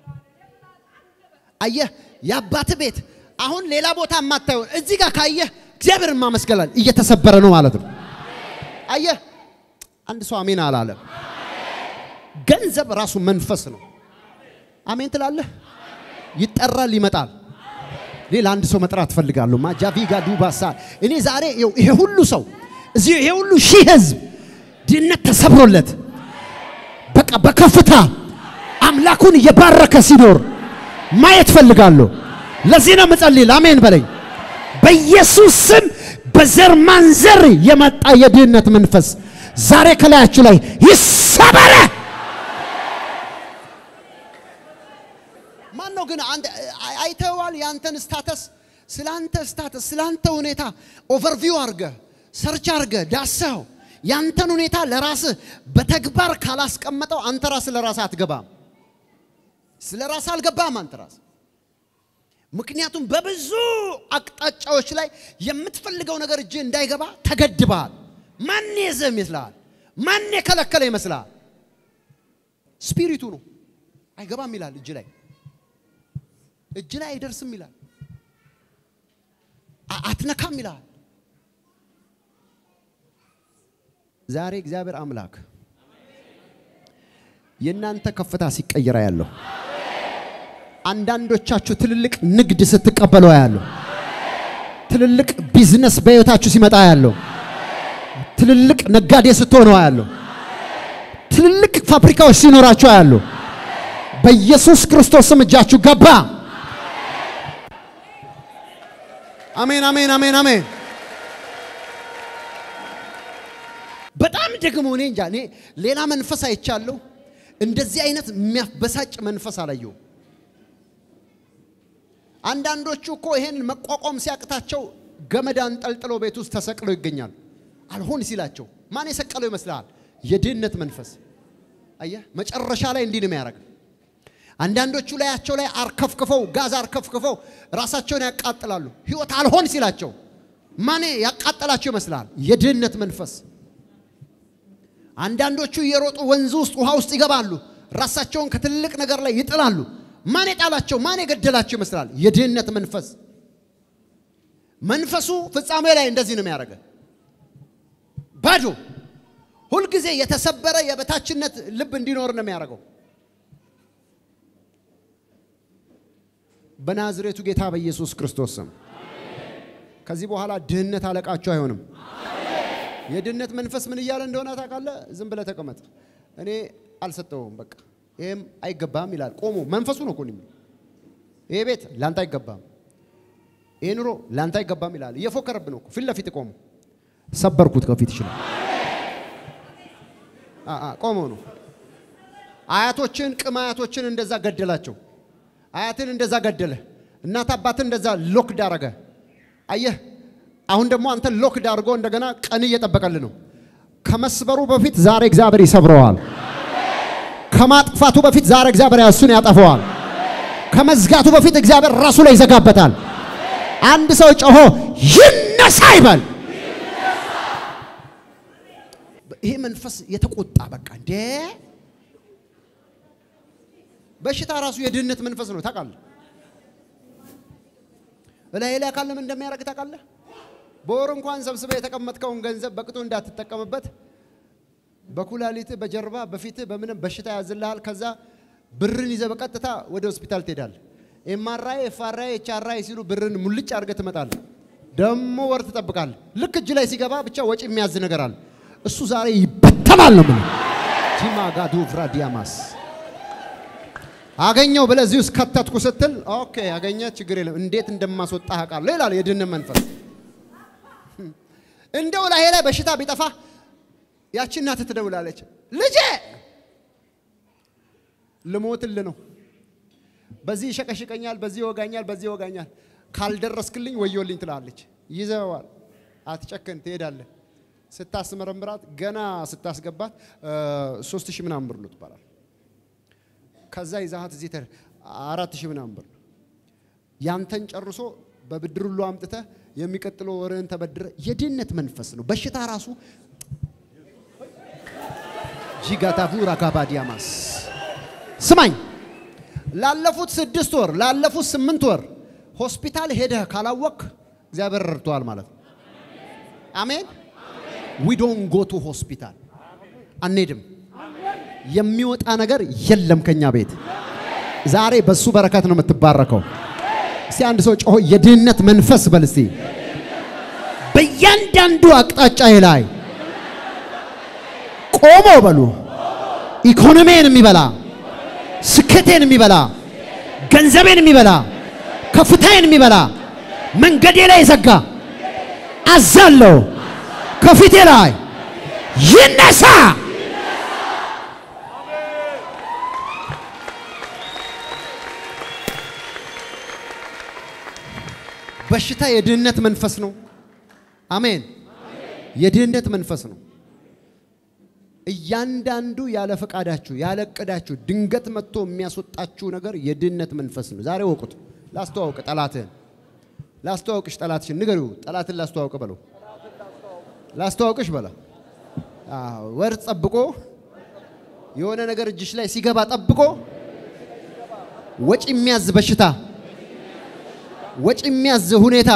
አየህ የአባት ቤት አሁን ሌላ ቦታ የማታየውን እዚህ ጋር ካየህ እግዚአብሔርን ማመስገላል እየተሰበረ ነው ማለት ነው። አየህ አንድ ሰው አሜን አላለም። ገንዘብ ራሱ መንፈስ ነው። አሜን ትላለህ። ይጠራል፣ ይመጣል። ሌላ አንድ ሰው መጥራት እፈልጋለሁ። ማጃቪጋ ዱባሳ እኔ ዛሬ ይኸው ይሄ ሁሉ ሰው እዚህ ይሄ ሁሉ ሺህ ህዝብ ድህነት ተሰብሮለት በቃ በከፍታ አምላኩን እየባረከ ሲኖር ማየት ፈልጋለሁ። ለዚህ ነው የምጸልይ። አሜን በለኝ። በኢየሱስ ስም በዘር ማንዘር የመጣ የድህነት መንፈስ ዛሬ ከላያችሁ ላይ ይሰበረ። ማን ነው ግን አንተ አይ- አይተኸዋል? ያንተን ስታተስ ስለ አንተ ስታተስ ስለ አንተ ሁኔታ ኦቨርቪው አድርገህ ሰርች አድርገህ ዳሰኸው ያንተን ሁኔታ ለራስህ በተግባር ካላስቀመጠው አንተ ራስህ ለራስህ አትገባም። ስለ ራስህ አልገባም አንተ ራስህ። ምክንያቱም በብዙ አቅጣጫዎች ላይ የምትፈልገው ነገር እጅ እንዳይገባ ተገድበሃል። ማን የዘህ ይመስልሃል? ማን የከለከለ ይመስልሃል? ስፒሪቱ ነው። አይገባም ይላል እጅ ላይ እጅ ላይ አይደርስም ይላል። አ- አትነካም ይላል። ዛሬ እግዚአብሔር አምላክ የእናንተ ከፍታ ሲቀየራ ያለው አንዳንዶቻችሁ ትልልቅ ንግድ ስትቀበሉ ያለው ትልልቅ ቢዝነስ በህይወታችሁ ሲመጣ ያለው ትልልቅ ነጋዴ ስትሆኑ ያለው ትልልቅ ፋብሪካዎች ሲኖራችሁ ያለው በኢየሱስ ክርስቶስ ስም እጃችሁ ገባ። አሜን አሜን አሜን አሜን። በጣም ደግሞ እኔ እንጃ እኔ ሌላ መንፈስ አይቻለሁ። እንደዚህ አይነት የሚያበሳጭ መንፈስ አላየሁም። አንዳንዶቹ እኮ ይሄን መቋቋም ሲያቅታቸው ገመድ አንጠልጥለው ቤት ውስጥ ተሰቅለው ይገኛሉ። አልሆን ሲላቸው ማን የሰቀለው ይመስልሃል? የድህነት መንፈስ። አየህ፣ መጨረሻ ላይ እንዲህ ነው የሚያደርግ። አንዳንዶቹ ላያቸው ላይ አርከፍክፈው ጋዝ አርከፍክፈው ራሳቸውን ያቃጥላሉ። ህይወት አልሆን ሲላቸው ማን ያቃጠላቸው ይመስልሃል? የድህነት መንፈስ። አንዳንዶቹ እየሮጡ ወንዝ ውስጥ ውሃ ውስጥ ይገባሉ። ራሳቸውን ከትልቅ ነገር ላይ ይጥላሉ። ማን የጣላቸው ማን የገደላቸው ይመስላል? የድህነት መንፈስ። መንፈሱ ፍጻሜ ላይ እንደዚህ ነው የሚያደርገ ባዶ ሁልጊዜ የተሰበረ የበታችነት ልብ እንዲኖር ነው የሚያደርገው። በናዝሬቱ ጌታ በኢየሱስ ክርስቶስ ስም ከዚህ በኋላ ድህነት አለቃችሁ አይሆንም። የድህነት መንፈስ ምን እያለ እንደሆነ ታውቃለህ? ዝም ብለህ ተቀመጥ። እኔ አልሰጠውም፣ በቃ ይሄም አይገባም ይላል። ቆሞ መንፈሱ ነው እኮ የሚለው። ይሄ ቤት ላንተ አይገባም፣ ይሄ ኑሮ ላንተ አይገባም ይላል። እየፎከረብ ነው እኮ ፊት ለፊት ቆሞ። ሰበርኩት ከፊት ይችላል። ቆሞ ነው። አያቶችን ቅም አያቶችን እንደዛ ገደላቸው። አያትን እንደዛ ገደለ። እናት አባትን እንደዛ ሎክድ አረገ። አየህ አሁን ደግሞ አንተ ሎክድ አድርጎ እንደገና ቀን እየጠበቀል ነው። ከመስበሩ በፊት ዛሬ እግዚአብሔር ይሰብረዋል። ከማጥፋቱ በፊት ዛሬ እግዚአብሔር እሱን ያጠፈዋል። ከመዝጋቱ በፊት እግዚአብሔር ራሱ ላይ ይዘጋበታል። አንድ ሰው ጮሆ ይነሳ ይበል። ይሄ መንፈስ የተቆጣ በቃ እንዴ በሽታ ራሱ የድህነት መንፈስ ነው ታውቃለህ። እላይ ላይ ካለ ምን እንደሚያደርግ ታውቃለህ። በወር እንኳን ሰብስበህ የተቀመጥከውን ገንዘብ በቅጡ እንዳትጠቀምበት በኩላሊት፣ በጀርባ፣ በፊት በምንም በሽታ ያዝልሃል። ከዛ ብርን ይዘህ በቀጥታ ወደ ሆስፒታል ትሄዳለህ። ኤምአርአይ፣ ኤፍአርአይ፣ ኤችአርአይ ሲሉ ብርን ሙልጭ አድርገህ ትመጣለህ። ደግሞ ወር ትጠብቃለህ። ልክ እጅ ላይ ሲገባ ብቻ ወጪ የሚያዝ ነገር አለ። እሱ ዛሬ ይበተናል ነው የምልህ። ቲማጋዱ ፍራዲያማስ አገኘው ብለህ እዚህ ውስጥ ከተትኩ ስትል ኦኬ አገኘ፣ ችግር የለም እንዴት እንደማስወጣ አውቃለሁ ይላል የድህነት መንፈስ። እንደው ላይ ላይ በሽታ ቢጠፋ ያቺ እናትህ ትደውላለች፣ ልጄ ልሞትል ነው፣ በዚህ ይሸቀሽቀኛል፣ በዚህ ይወጋኛል፣ በዚህ ይወጋኛል፣ ካልደረስክልኝ ወዮልኝ ትላለች። ይዘዋል፣ አትጨክን፣ ትሄዳለህ። ስታስመረምራት ገና ስታስገባት ሶስት ሺህ ምናምን ብር ነው ትባላል። ከዛ ይዛሃት እዚህ ተ አራት ሺህ ምናምን ብር ነው። ያንተን ጨርሶ በብድር ሁሉ አምጥተህ የሚቀጥለው ወርህን ተበድረ የድህነት መንፈስ ነው። በሽታ ራሱ ጂጋታፉ ራካባዲያማስ ስማኝ፣ ላለፉት ስድስት ወር ላለፉት ስምንት ወር ሆስፒታል ሄደህ ካላወቅ እግዚአብሔር ረድቶሃል ማለት ነው። አሜን። ዊ ዶንት ጎ ቱ ሆስፒታል አንሄድም። የሚወጣ ነገር የለም ከኛ ቤት። ዛሬ በሱ በረከት ነው የምትባረከው። እስቲ አንድ ሰው ጮሆ የድህነት መንፈስ በል እስቲ በእያንዳንዱ አቅጣጫ ላይ ቆሞ በሉ ኢኮኖሚን የሚበላ ስኬቴን የሚበላ ገንዘቤን የሚበላ ከፍታዬን የሚበላ መንገዴ ላይ የዘጋ አዛለሁ ከፊቴ ላይ ይነሳ። በሽታ የድህነት መንፈስ ነው። አሜን። የድህነት መንፈስ ነው። እያንዳንዱ ያለ ፈቃዳችሁ ያለ እቅዳችሁ ድንገት መጥቶ የሚያስወጣችሁ ነገር የድህነት መንፈስ ነው። ዛሬ ወቁት። ላስተዋውቅ ጠላትህን፣ ላስተዋውቅሽ ጠላትሽን፣ ንገሪው ጠላትን ላስተዋውቅ በለው፣ ላስተዋውቅሽ በላ። ወር ጠብቆ የሆነ ነገር እጅሽ ላይ ሲገባ ጠብቆ ወጪ የሚያዝ በሽታ ወጪ የሚያዝ ሁኔታ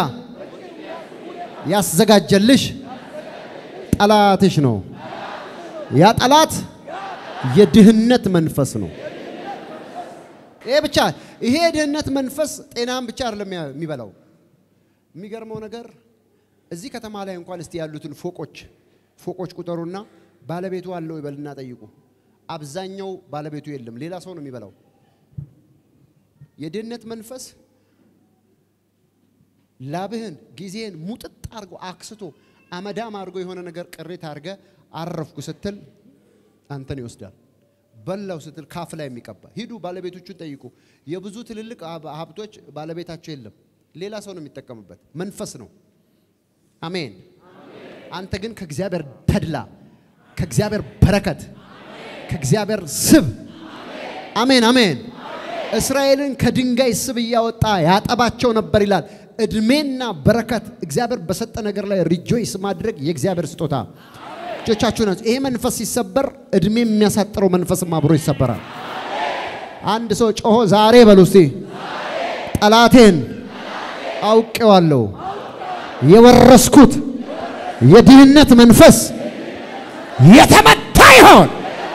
ያዘጋጀልሽ ጠላትሽ ነው። ያ ጠላት የድህነት መንፈስ ነው። ይሄ ብቻ ይሄ የድህነት መንፈስ ጤናን ብቻ አይደለም የሚበላው። የሚገርመው ነገር እዚህ ከተማ ላይ እንኳን እስቲ ያሉትን ፎቆች ፎቆች ቁጠሩና ባለቤቱ አለው ይበልና ጠይቁ። አብዛኛው ባለቤቱ የለም፣ ሌላ ሰው ነው የሚበላው። የድህነት መንፈስ ላብህን ጊዜህን ሙጥጥ አድርጎ አክስቶ አመዳም አድርጎ የሆነ ነገር ቅሪት አድርገ አረፍኩ ስትል አንተን ይወስዳል። በላው ስትል ካፍ ላይ የሚቀባ ሂዱ፣ ባለቤቶቹን ጠይቁ። የብዙ ትልልቅ ሀብቶች ባለቤታቸው የለም፣ ሌላ ሰው ነው የሚጠቀምበት። መንፈስ ነው። አሜን። አንተ ግን ከእግዚአብሔር ተድላ፣ ከእግዚአብሔር በረከት፣ ከእግዚአብሔር ስብ አሜን፣ አሜን። እስራኤልን ከድንጋይ ስብ እያወጣ ያጠባቸው ነበር ይላል። እድሜና በረከት እግዚአብሔር በሰጠ ነገር ላይ ሪጆይስ ማድረግ የእግዚአብሔር ስጦታ። እጆቻችሁ ናቸው። ይሄ መንፈስ ሲሰበር እድሜ የሚያሳጥረው መንፈስም አብሮ ይሰበራል። አንድ ሰው ጮሆ ዛሬ በሉ እስቲ ጠላቴን አውቄዋለሁ፣ የወረስኩት የድህነት መንፈስ የተመታ ይሆን።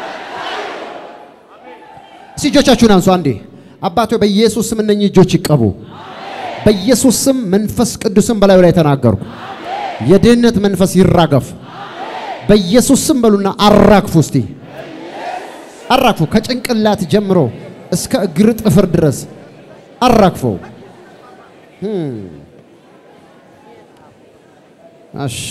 እስቲ እጆቻችሁን አንሱ አንዴ። አባቶ በኢየሱስ ስም እነኚህ እጆች ይቀቡ። በኢየሱስ ስም መንፈስ ቅዱስን በላዩ ላይ ተናገርኩ። የድህነት መንፈስ ይራገፍ በኢየሱስ ስም በሉና አራግፉ። እስቲ አራግፉ። ከጭንቅላት ጀምሮ እስከ እግር ጥፍር ድረስ አራግፉ። አሹ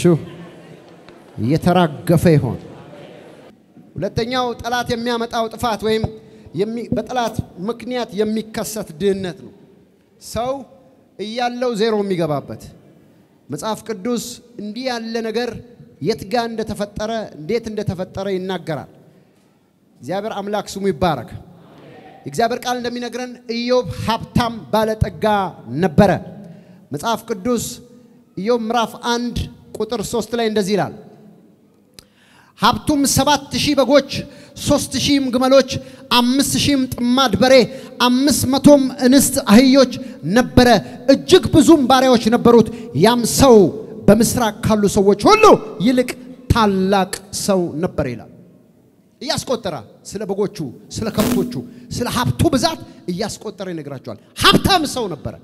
እየተራገፈ ይሆን። ሁለተኛው ጠላት የሚያመጣው ጥፋት ወይም በጠላት ምክንያት የሚከሰት ድህነት ነው። ሰው እያለው ዜሮ የሚገባበት መጽሐፍ ቅዱስ እንዲህ ያለ ነገር የት ጋር እንደተፈጠረ እንዴት እንደተፈጠረ ይናገራል። እግዚአብሔር አምላክ ስሙ ይባረክ። የእግዚአብሔር ቃል እንደሚነግረን ኢዮብ ሀብታም ባለጠጋ ነበረ። መጽሐፍ ቅዱስ ኢዮብ ምዕራፍ አንድ ቁጥር ሶስት ላይ እንደዚህ ይላል ሀብቱም ሰባት ሺህ በጎች ሶስት ሺህም ግመሎች አምስት ሺህም ጥማድ በሬ አምስት መቶም እንስት አህዮች ነበረ። እጅግ ብዙም ባሪያዎች ነበሩት። ያም ሰው በምስራቅ ካሉ ሰዎች ሁሉ ይልቅ ታላቅ ሰው ነበር ይላል። እያስቆጠረ ስለ በጎቹ፣ ስለ ከብቶቹ፣ ስለ ሀብቱ ብዛት እያስቆጠረ ይነግራቸዋል። ሀብታም ሰው ነበረ።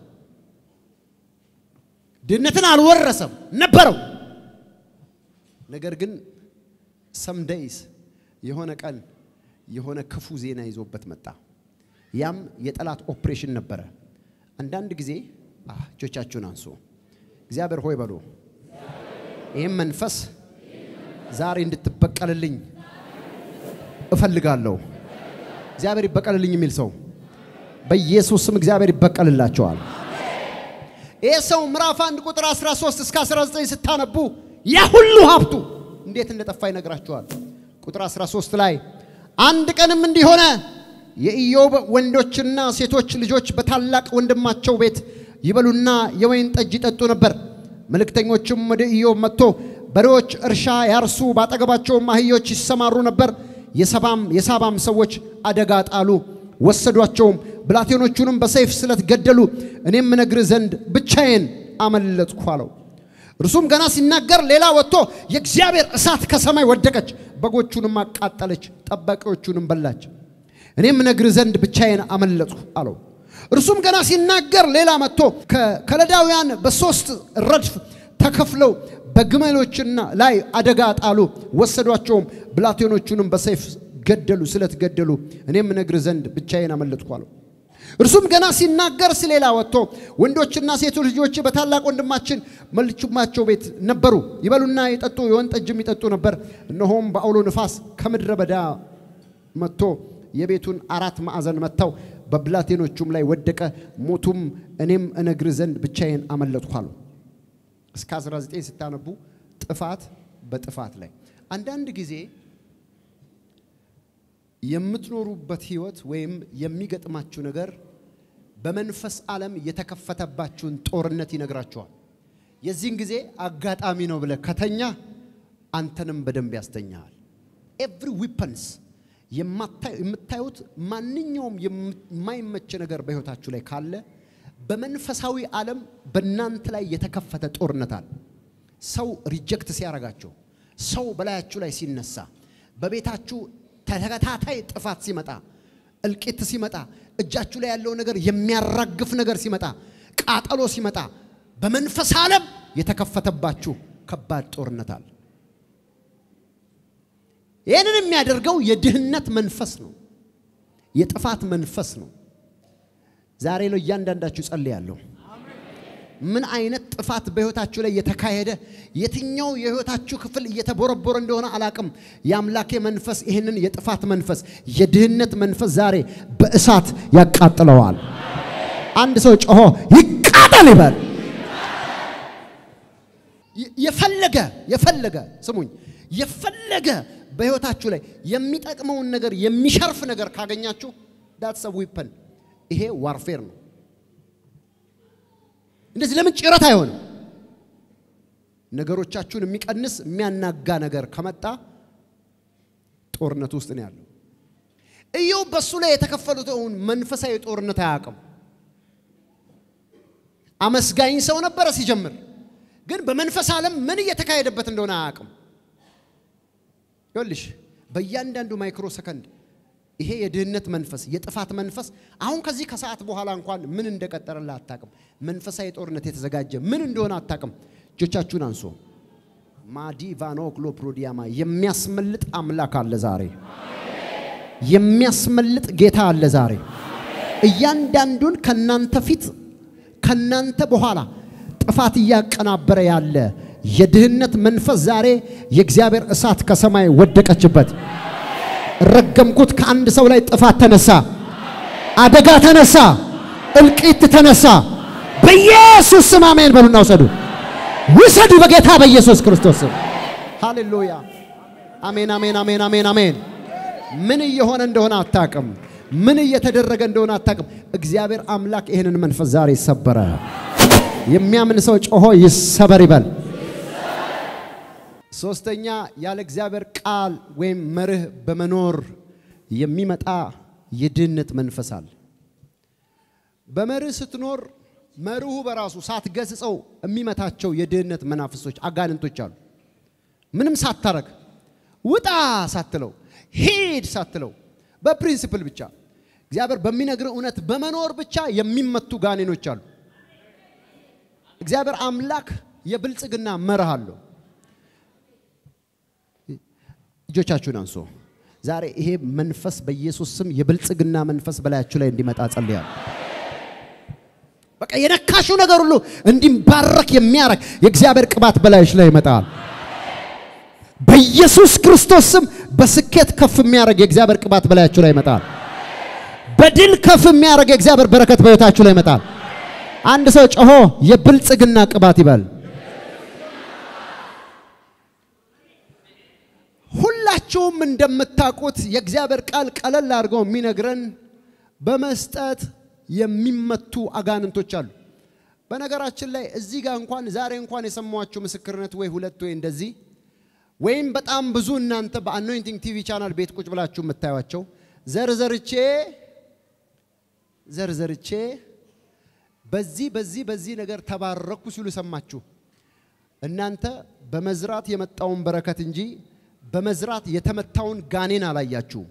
ድህነትን አልወረሰም ነበረው። ነገር ግን ሰምደይስ የሆነ ቀን የሆነ ክፉ ዜና ይዞበት መጣ። ያም የጠላት ኦፕሬሽን ነበረ። አንዳንድ ጊዜ አህ፣ እጆቻችሁን አንሱ። እግዚአብሔር ሆይ በሉ። ይህም መንፈስ ዛሬ እንድትበቀልልኝ እፈልጋለሁ። እግዚአብሔር ይበቀልልኝ የሚል ሰው በኢየሱስ ስም እግዚአብሔር ይበቀልላቸዋል። ይህ ሰው ምዕራፍ 1 ቁጥር 13 እስከ 19 ስታነቡ ያ ሁሉ ሀብቱ እንዴት እንደጠፋ ይነግራቸዋል። ቁጥር 13 ላይ አንድ ቀንም እንዲሆነ የኢዮብ ወንዶችና ሴቶች ልጆች በታላቅ ወንድማቸው ቤት ይበሉና የወይን ጠጅ ይጠጡ ነበር። መልእክተኞችም ወደ ኢዮብ መጥቶ በሬዎች እርሻ ያርሱ፣ ባጠገባቸውም አህዮች ይሰማሩ ነበር። የሰባም የሳባም ሰዎች አደጋ ጣሉ፣ ወሰዷቸውም፣ ብላቴኖቹንም በሰይፍ ስለት ገደሉ። እኔም እነግርህ ዘንድ ብቻዬን አመለጥኩ አለው። እርሱም ገና ሲናገር ሌላ ወጥቶ የእግዚአብሔር እሳት ከሰማይ ወደቀች፣ በጎቹንም አቃጠለች፣ ጠባቂዎቹንም በላች። እኔም እነግርህ ዘንድ ብቻዬን አመለጥኩ አለው። እርሱም ገና ሲናገር ሌላ መጥቶ ከከለዳውያን በሶስት ረድፍ ተከፍለው በግመሎችና ላይ አደጋ ጣሉ፣ ወሰዷቸውም፣ ብላቴኖቹንም በሰይፍ ገደሉ፣ ስለት ገደሉ። እኔም እነግርህ ዘንድ ብቻዬን አመለጥኩ አለው። እርሱም ገና ሲናገር ስሌላ ወጥቶ ወንዶችና ሴቶች ልጆች በታላቅ ወንድማችን መልቹማቸው ቤት ነበሩ፣ ይበሉና ይጠጡ የወይን ጠጅም ይጠጡ ነበር። እነሆም በአውሎ ንፋስ ከምድረ በዳ መጥቶ የቤቱን አራት ማዕዘን መታው፣ በብላቴኖቹም ላይ ወደቀ፣ ሞቱም። እኔም እነግርህ ዘንድ ብቻዬን አመለጥኩ አለው። እስከ 19 ስታነቡ ጥፋት በጥፋት ላይ አንዳንድ ጊዜ የምትኖሩበት ህይወት ወይም የሚገጥማችሁ ነገር በመንፈስ ዓለም የተከፈተባችሁን ጦርነት ይነግራችኋል። የዚህን ጊዜ አጋጣሚ ነው ብለህ ከተኛ አንተንም በደንብ ያስተኛሃል። ኤቭሪ ዊፐንስ የምታዩት ማንኛውም የማይመች ነገር በህይወታችሁ ላይ ካለ በመንፈሳዊ ዓለም በእናንተ ላይ የተከፈተ ጦርነት አለ። ሰው ሪጀክት ሲያረጋቸው፣ ሰው በላያችሁ ላይ ሲነሳ፣ በቤታችሁ ተከታታይ ጥፋት ሲመጣ፣ እልቂት ሲመጣ፣ እጃችሁ ላይ ያለው ነገር የሚያራግፍ ነገር ሲመጣ፣ ቃጠሎ ሲመጣ፣ በመንፈስ ዓለም የተከፈተባችሁ ከባድ ጦርነት አለ። ይህንን የሚያደርገው የድህነት መንፈስ ነው፣ የጥፋት መንፈስ ነው። ዛሬ ላይ እያንዳንዳችሁ ጸልያለሁ። ምን አይነት ጥፋት በህይወታችሁ ላይ የተካሄደ የትኛው የህይወታችሁ ክፍል እየተቦረቦረ እንደሆነ አላቅም። የአምላኬ መንፈስ ይህንን የጥፋት መንፈስ የድህነት መንፈስ ዛሬ በእሳት ያቃጥለዋል። አንድ ሰው ጮሆ ይቃጠል ይበል። የፈለገ የፈለገ ስሙኝ፣ የፈለገ በህይወታችሁ ላይ የሚጠቅመውን ነገር የሚሸርፍ ነገር ካገኛችሁ ዳትስ ዊፐን ይሄ ዋርፌር ነው። እንደዚህ ለምን ጭረት አይሆንም? ነገሮቻችሁን የሚቀንስ የሚያናጋ ነገር ከመጣ ጦርነት ውስጥ ነው ያለው። ኢዮብ በሱ ላይ የተከፈሉትን መንፈሳዊ ጦርነት አያውቅም። አመስጋኝ ሰው ነበረ ሲጀምር፣ ግን በመንፈስ ዓለም ምን እየተካሄደበት እንደሆነ አያውቅም። ይኸውልሽ በእያንዳንዱ ማይክሮ ሰከንድ ይሄ የድህነት መንፈስ የጥፋት መንፈስ አሁን ከዚህ ከሰዓት በኋላ እንኳን ምን እንደቀጠረልህ አታቅም። መንፈሳዊ ጦርነት የተዘጋጀ ምን እንደሆነ አታቅም። እጆቻችሁን አንሶ ማዲቫኖ ክሎፕሮዲያማ የሚያስመልጥ አምላክ አለ ዛሬ። የሚያስመልጥ ጌታ አለ ዛሬ። እያንዳንዱን ከናንተ ፊት ከናንተ በኋላ ጥፋት እያቀናበረ ያለ የድህነት መንፈስ ዛሬ የእግዚአብሔር እሳት ከሰማይ ወደቀችበት። ረገምኩት። ከአንድ ሰው ላይ ጥፋት ተነሳ፣ አደጋ ተነሳ፣ እልቂት ተነሳ። በኢየሱስ ስም አሜን በሉና ውሰዱ፣ ውሰዱ በጌታ በኢየሱስ ክርስቶስ ስም። ሃሌሉያ! አሜን፣ አሜን፣ አሜን፣ አሜን፣ አሜን። ምን እየሆነ እንደሆነ አታቅም። ምን እየተደረገ እንደሆነ አታቅም። እግዚአብሔር አምላክ ይህንን መንፈስ ዛሬ ሰበረ። የሚያምን ሰው ጮሆ ይሰበር ይበል። ሶስተኛ ያለ እግዚአብሔር ቃል ወይም መርህ በመኖር የሚመጣ የድህነት መንፈስ አለ። በመርህ ስትኖር መርሁ በራሱ ሳትገስጸው የሚመታቸው የድህነት መናፍሶች አጋንንቶች አሉ። ምንም ሳታረግ ውጣ ሳትለው ሂድ ሳትለው በፕሪንሲፕል ብቻ እግዚአብሔር በሚነግር እውነት በመኖር ብቻ የሚመቱ ጋኔኖች አሉ። እግዚአብሔር አምላክ የብልጽግና መርህ አለው። እጆቻችሁን አንሶ ዛሬ ይሄ መንፈስ በኢየሱስ ስም የብልጽግና መንፈስ በላያችሁ ላይ እንዲመጣ ጸልያለሁ። በቃ የነካሹ ነገር ሁሉ እንዲባረክ የሚያረግ የእግዚአብሔር ቅባት በላይሽ ላይ ይመጣል። በኢየሱስ ክርስቶስ ስም በስኬት ከፍ የሚያደርግ የእግዚአብሔር ቅባት በላያችሁ ላይ ይመጣል። በድል ከፍ የሚያደርግ የእግዚአብሔር በረከት በሕይወታችሁ ላይ ይመጣል። አንድ ሰው ጮሆ የብልጽግና ቅባት ይበል። ሁላችሁም እንደምታውቁት የእግዚአብሔር ቃል ቀለል አድርገው የሚነግረን በመስጠት የሚመቱ አጋንንቶች አሉ። በነገራችን ላይ እዚህ ጋር እንኳን ዛሬ እንኳን የሰማኋችሁ ምስክርነት ወይ ሁለት ወይ እንደዚህ ወይም በጣም ብዙ እናንተ በአኖይንቲንግ ቲቪ ቻናል ቤት ቁጭ ብላችሁ የምታዩቸው ዘርዘርቼ ዘርዘርቼ በዚህ በዚህ በዚህ ነገር ተባረኩ ሲሉ ሰማችሁ። እናንተ በመዝራት የመጣውን በረከት እንጂ በመዝራት የተመታውን ጋኔን አላያችሁም።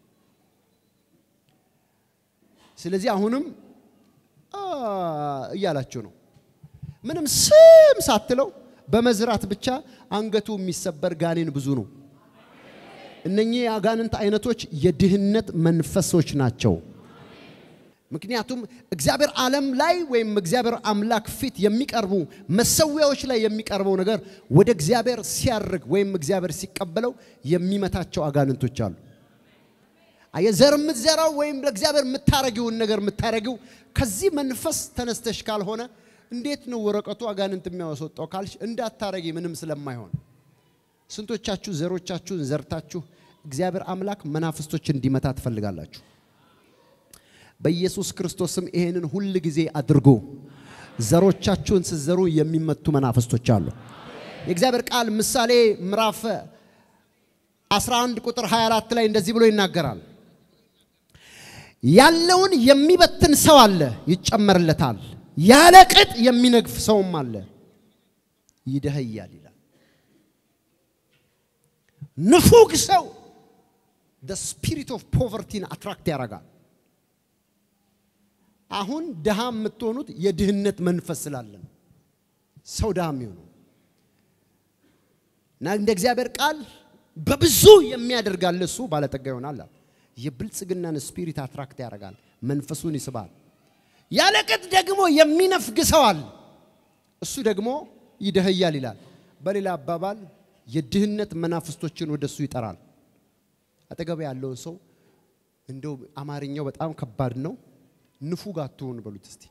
ስለዚህ አሁንም አ እያላችሁ ነው። ምንም ስም ሳትለው በመዝራት ብቻ አንገቱ የሚሰበር ጋኔን ብዙ ነው። እነኚህ የአጋንንት አይነቶች የድህነት መንፈሶች ናቸው። ምክንያቱም እግዚአብሔር ዓለም ላይ ወይም እግዚአብሔር አምላክ ፊት የሚቀርቡ መሰዊያዎች ላይ የሚቀርበው ነገር ወደ እግዚአብሔር ሲያርግ ወይም እግዚአብሔር ሲቀበለው የሚመታቸው አጋንንቶች አሉ። የዘር የምትዘራው ወይም ለእግዚአብሔር የምታረጊውን ነገር የምታረጊው ከዚህ መንፈስ ተነስተሽ ካልሆነ እንዴት ነው ወረቀቱ አጋንንት የሚያወስወጣው ካልሽ እንዳታረጊ ምንም ስለማይሆን ስንቶቻችሁ ዘሮቻችሁን ዘርታችሁ እግዚአብሔር አምላክ መናፍስቶች እንዲመታ ትፈልጋላችሁ? በኢየሱስ ክርስቶስ ስም ይሄንን ሁል ጊዜ አድርጎ ዘሮቻችሁን ስትዘሩ የሚመቱ መናፍስቶች አሉ። የእግዚአብሔር ቃል ምሳሌ ምዕራፍ 11 ቁጥር 24 ላይ እንደዚህ ብሎ ይናገራል። ያለውን የሚበትን ሰው አለ፣ ይጨመርለታል። ያለ ቅጥ የሚነግፍ ሰውም አለ፣ ይደህያል ይላል። ንፉግ ሰው the spirit of poverty አትራክት ያደርጋል። አሁን ድሃ የምትሆኑት የድህነት መንፈስ ስላለ ነው። ሰው ድሃ የሚሆነው እና እንደ እግዚአብሔር ቃል በብዙ የሚያደርጋል እሱ ባለጠጋ ይሆናል። የብልጽግናን ስፒሪት አትራክት ያደርጋል፣ መንፈሱን ይስባል። ያለቅጥ ደግሞ የሚነፍግ ሰው አለ፣ እሱ ደግሞ ይደህያል ይላል። በሌላ አባባል የድህነት መናፍስቶችን ወደ እሱ ይጠራል። አጠገብ ያለውን ሰው እንደው አማርኛው በጣም ከባድ ነው። ንፉግ አትሁን በሉት እስቲ።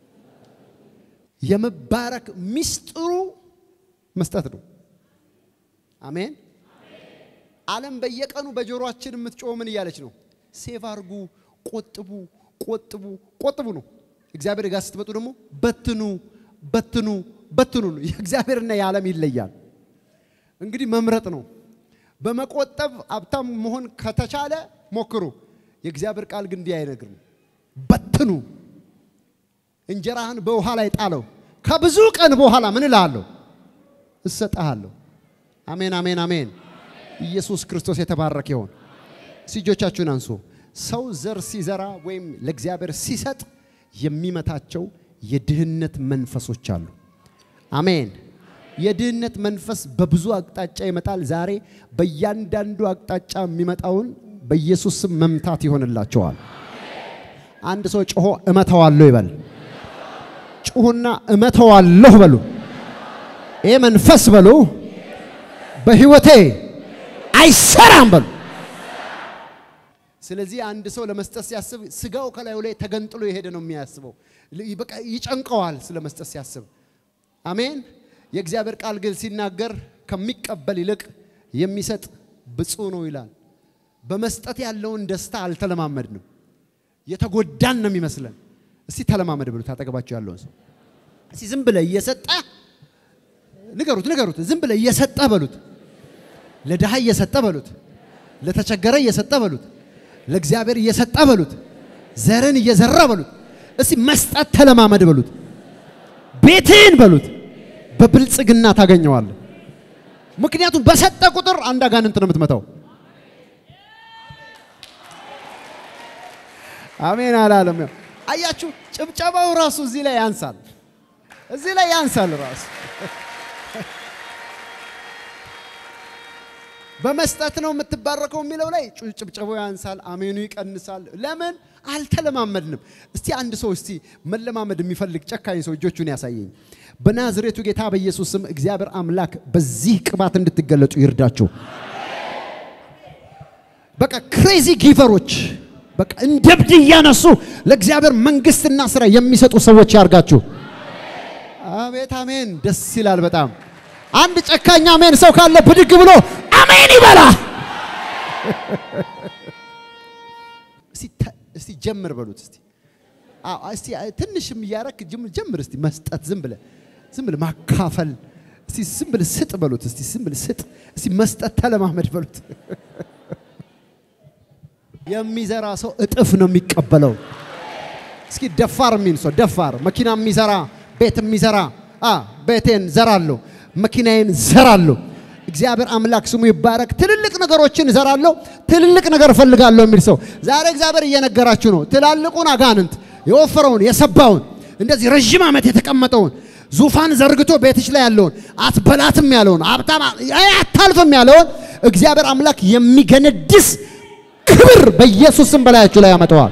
የመባረክ ሚስጥሩ መስጠት ነው። አሜን። ዓለም በየቀኑ በጆሮአችን የምትጮህ ምን እያለች ነው? ሴቭ አርጉ፣ ቆጥቡ፣ ቆጥቡ፣ ቆጥቡ ነው። እግዚአብሔር ጋር ስትመጡ ደግሞ በትኑ፣ በትኑ፣ በትኑ ነው። የእግዚአብሔርና የዓለም ይለያል። እንግዲህ መምረጥ ነው። በመቆጠብ ሀብታም መሆን ከተቻለ ሞክሩ። የእግዚአብሔር ቃል ግን እንዲህ አይነግርም። በትኑ፣ እንጀራህን በውሃ ላይ ጣለው፣ ከብዙ ቀን በኋላ ምን እልሃለሁ? እሰጥሃለሁ። አሜን፣ አሜን፣ አሜን። ኢየሱስ ክርስቶስ የተባረከ ይሆን። እጆቻችሁን አንሱ። ሰው ዘር ሲዘራ ወይም ለእግዚአብሔር ሲሰጥ የሚመታቸው የድህነት መንፈሶች አሉ። አሜን። የድህነት መንፈስ በብዙ አቅጣጫ ይመጣል። ዛሬ በእያንዳንዱ አቅጣጫ የሚመጣውን በኢየሱስ ስም መምታት ይሆንላቸዋል። አንድ ሰው ጮሆ እመተዋለሁ ይበል። ጩሁና እመተዋለሁ በሉ። ይህ መንፈስ በሉ በህይወቴ አይሰራም በሉ። ስለዚህ አንድ ሰው ለመስጠት ሲያስብ ስጋው ከላዩ ላይ ተገንጥሎ የሄደ ነው የሚያስበው። በቃ ይጨንቀዋል ስለ መስጠት ሲያስብ። አሜን። የእግዚአብሔር ቃል ግን ሲናገር ከሚቀበል ይልቅ የሚሰጥ ብፁዕ ነው ይላል። በመስጠት ያለውን ደስታ አልተለማመድንም። የተጎዳን ነው የሚመስለን። እስቲ ተለማመድ ብሉት አጠገባቸው ያለውን ሰው። እስቲ ዝም ብለህ እየሰጠህ ንገሩት፣ ንገሩት። ዝም ብለህ እየሰጠህ በሉት። ለድሃ እየሰጠህ በሉት። ለተቸገረ እየሰጠህ በሉት። ለእግዚአብሔር እየሰጠህ በሉት። ዘርን እየዘራ በሉት። እስቲ መስጠት ተለማመድ በሉት። ቤትህን በሉት በብልጽግና ታገኘዋለህ። ምክንያቱም በሰጠ ቁጥር አንድ አጋንንት ነው የምትመታው። አሜን አላለም። ያው አያችሁ፣ ጭብጨባው ራሱ እዚህ ላይ ያንሳል፣ እዚህ ላይ ያንሳል ራሱ በመስጠት ነው የምትባረከው የሚለው ላይ ጭ- ጭብጨባው ያንሳል፣ አሜኑ ይቀንሳል። ለምን አልተለማመድንም? እስቲ አንድ ሰው እስቲ መለማመድ የሚፈልግ ጨካኝ ሰው እጆቹን ያሳየኝ። በናዝሬቱ ጌታ በኢየሱስ ስም እግዚአብሔር አምላክ በዚህ ቅባት እንድትገለጡ ይርዳችሁ። በቃ ክሬዚ ጊቨሮች በቃ እንደ እብድ እያነሱ ለእግዚአብሔር መንግስትና ስራ የሚሰጡ ሰዎች ያርጋችሁ። አቤት አሜን፣ ደስ ይላል በጣም። አንድ ጨካኝ አሜን ሰው ካለ ብድግ ብሎ አሜን ይበላ። እስቲ ተ- እስቲ ጀምር በሉት እስቲ አዎ፣ እስቲ ትንሽም እያረክ ጅም- ጀምር እስቲ መስጠት ዝም ብለህ ዝም ብለህ ማካፈል እስቲ ዝም ብለህ ስጥ በሉት እስቲ ዝም ብለህ ስጥ እስቲ መስጠት ተለማመድ በሉት። የሚዘራ ሰው እጥፍ ነው የሚቀበለው። እስኪ ደፋር የሚል ሰው ደፋር መኪና የሚዘራ ቤት የሚዘራ አ ቤቴን ዘራለሁ፣ መኪናዬን ዘራለሁ። እግዚአብሔር አምላክ ስሙ ይባረክ። ትልልቅ ነገሮችን ዘራለሁ፣ ትልልቅ ነገር እፈልጋለሁ የሚል ሰው ዛሬ እግዚአብሔር እየነገራችሁ ነው። ትላልቁን አጋንንት የወፈረውን የሰባውን እንደዚህ ረዥም ዓመት የተቀመጠውን ዙፋን ዘርግቶ ቤትሽ ላይ ያለውን አትበላትም ያለውን ሀብታም አታልፍም ያለውን እግዚአብሔር አምላክ የሚገነድስ ክብር በኢየሱስ ስም በላያችሁ ላይ ያመጣዋል።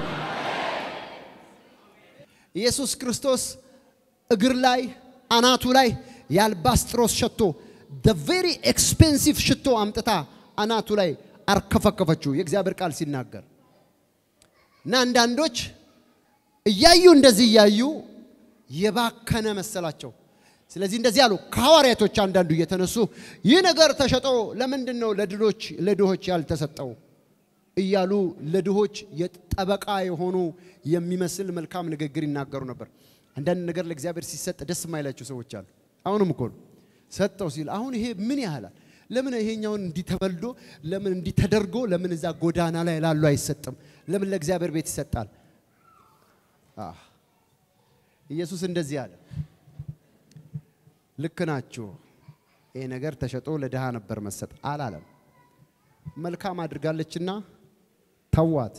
ኢየሱስ ክርስቶስ እግር ላይ አናቱ ላይ የአልባስጥሮስ ሽቶ the very expensive ሽቶ አምጥታ አናቱ ላይ አርከፈከፈችው የእግዚአብሔር ቃል ሲናገር እና አንዳንዶች እያዩ እንደዚህ እያዩ የባከነ መሰላቸው። ስለዚህ እንደዚህ አሉ። ከሐዋርያቶች አንዳንዱ እየተነሱ ይህ ነገር ተሸጦ ለምንድን ነው ለድሆች ለድሆች ያልተሰጠው እያሉ ለድሆች የጠበቃ የሆኑ የሚመስል መልካም ንግግር ይናገሩ ነበር። አንዳንድ ነገር ለእግዚአብሔር ሲሰጥ ደስ የማይላቸው ሰዎች አሉ። አሁንም እኮ ነው ሰጠው ሲል አሁን ይሄ ምን ያህላል? ለምን ይሄኛውን እንዲህ ተበልዶ ለምን እንዲህ ተደርጎ ለምን እዛ ጎዳና ላይ ላሉ አይሰጥም? ለምን ለእግዚአብሔር ቤት ይሰጣል? አህ ኢየሱስ እንደዚህ አለ። ልክ ናችሁ። ይሄ ነገር ተሸጦ ለድሃ ነበር መሰጥ አላለም። መልካም አድርጋለችና ተዋት።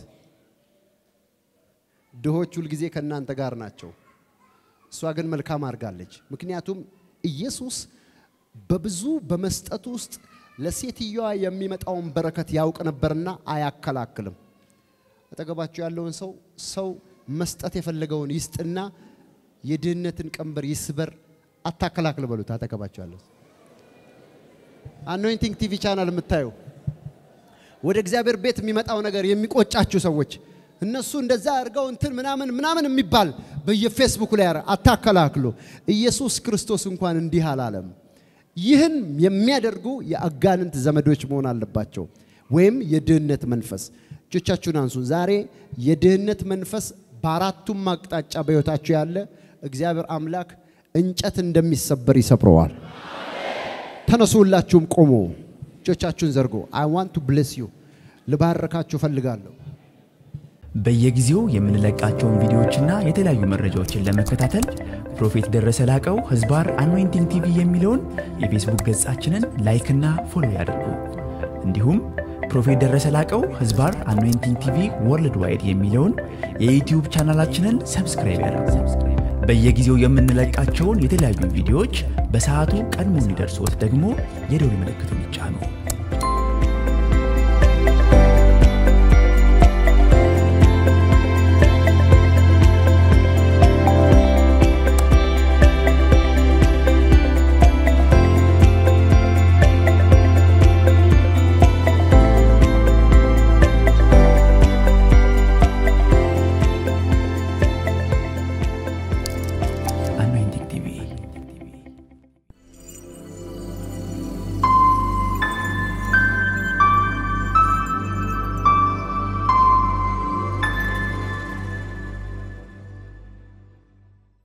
ድሆች ሁልጊዜ ከእናንተ ጋር ናቸው። እሷ ግን መልካም አድርጋለች። ምክንያቱም ኢየሱስ በብዙ በመስጠት ውስጥ ለሴትዮዋ የሚመጣውን በረከት ያውቅ ነበርና አያከላክልም። አጠገባችሁ ያለውን ሰው ሰው መስጠት የፈለገውን ይስጥና የድህነትን ቀንበር ይስበር፣ አታከላክል በሉት። አጠገባችሁ ያለው አኖይንቲንግ ቲቪ ቻናል የምታዩ ወደ እግዚአብሔር ቤት የሚመጣው ነገር የሚቆጫችሁ ሰዎች እነሱ እንደዛ አድርገው እንትን ምናምን ምናምን የሚባል በየፌስቡክ ላይ ያረ አታከላክሉ። ኢየሱስ ክርስቶስ እንኳን እንዲህ አላለም። ይህን የሚያደርጉ የአጋንንት ዘመዶች መሆን አለባቸው፣ ወይም የድህነት መንፈስ። እጆቻችሁን አንሱ። ዛሬ የድህነት መንፈስ በአራቱም አቅጣጫ በሕይወታችሁ ያለ እግዚአብሔር አምላክ እንጨት እንደሚሰበር ይሰብረዋል። ተነሱ፣ ሁላችሁም ቆሙ፣ እጆቻችሁን ዘርጎ አይ ዋንት ቱ ብሌስ ዩ ልባረካችሁ እፈልጋለሁ። በየጊዜው የምንለቃቸውን ቪዲዮዎችና የተለያዩ መረጃዎችን ለመከታተል ፕሮፌት ደረሰ ላቀው ህዝባር አኖይንቲንግ ቲቪ የሚለውን የፌስቡክ ገጻችንን ላይክና ፎሎ ያድርጉ። እንዲሁም ፕሮፌት ደረሰ ላቀው ህዝባር አኖይንቲንግ ቲቪ ወርልድ ዋይድ የሚለውን የዩትዩብ ቻናላችንን ሰብስክራይብ ያድርጉ። በየጊዜው የምንለቃቸውን የተለያዩ ቪዲዮዎች በሰዓቱ ቀድሞ እንዲደርሶት ደግሞ የደውል ምልክቱን ይጫኑ።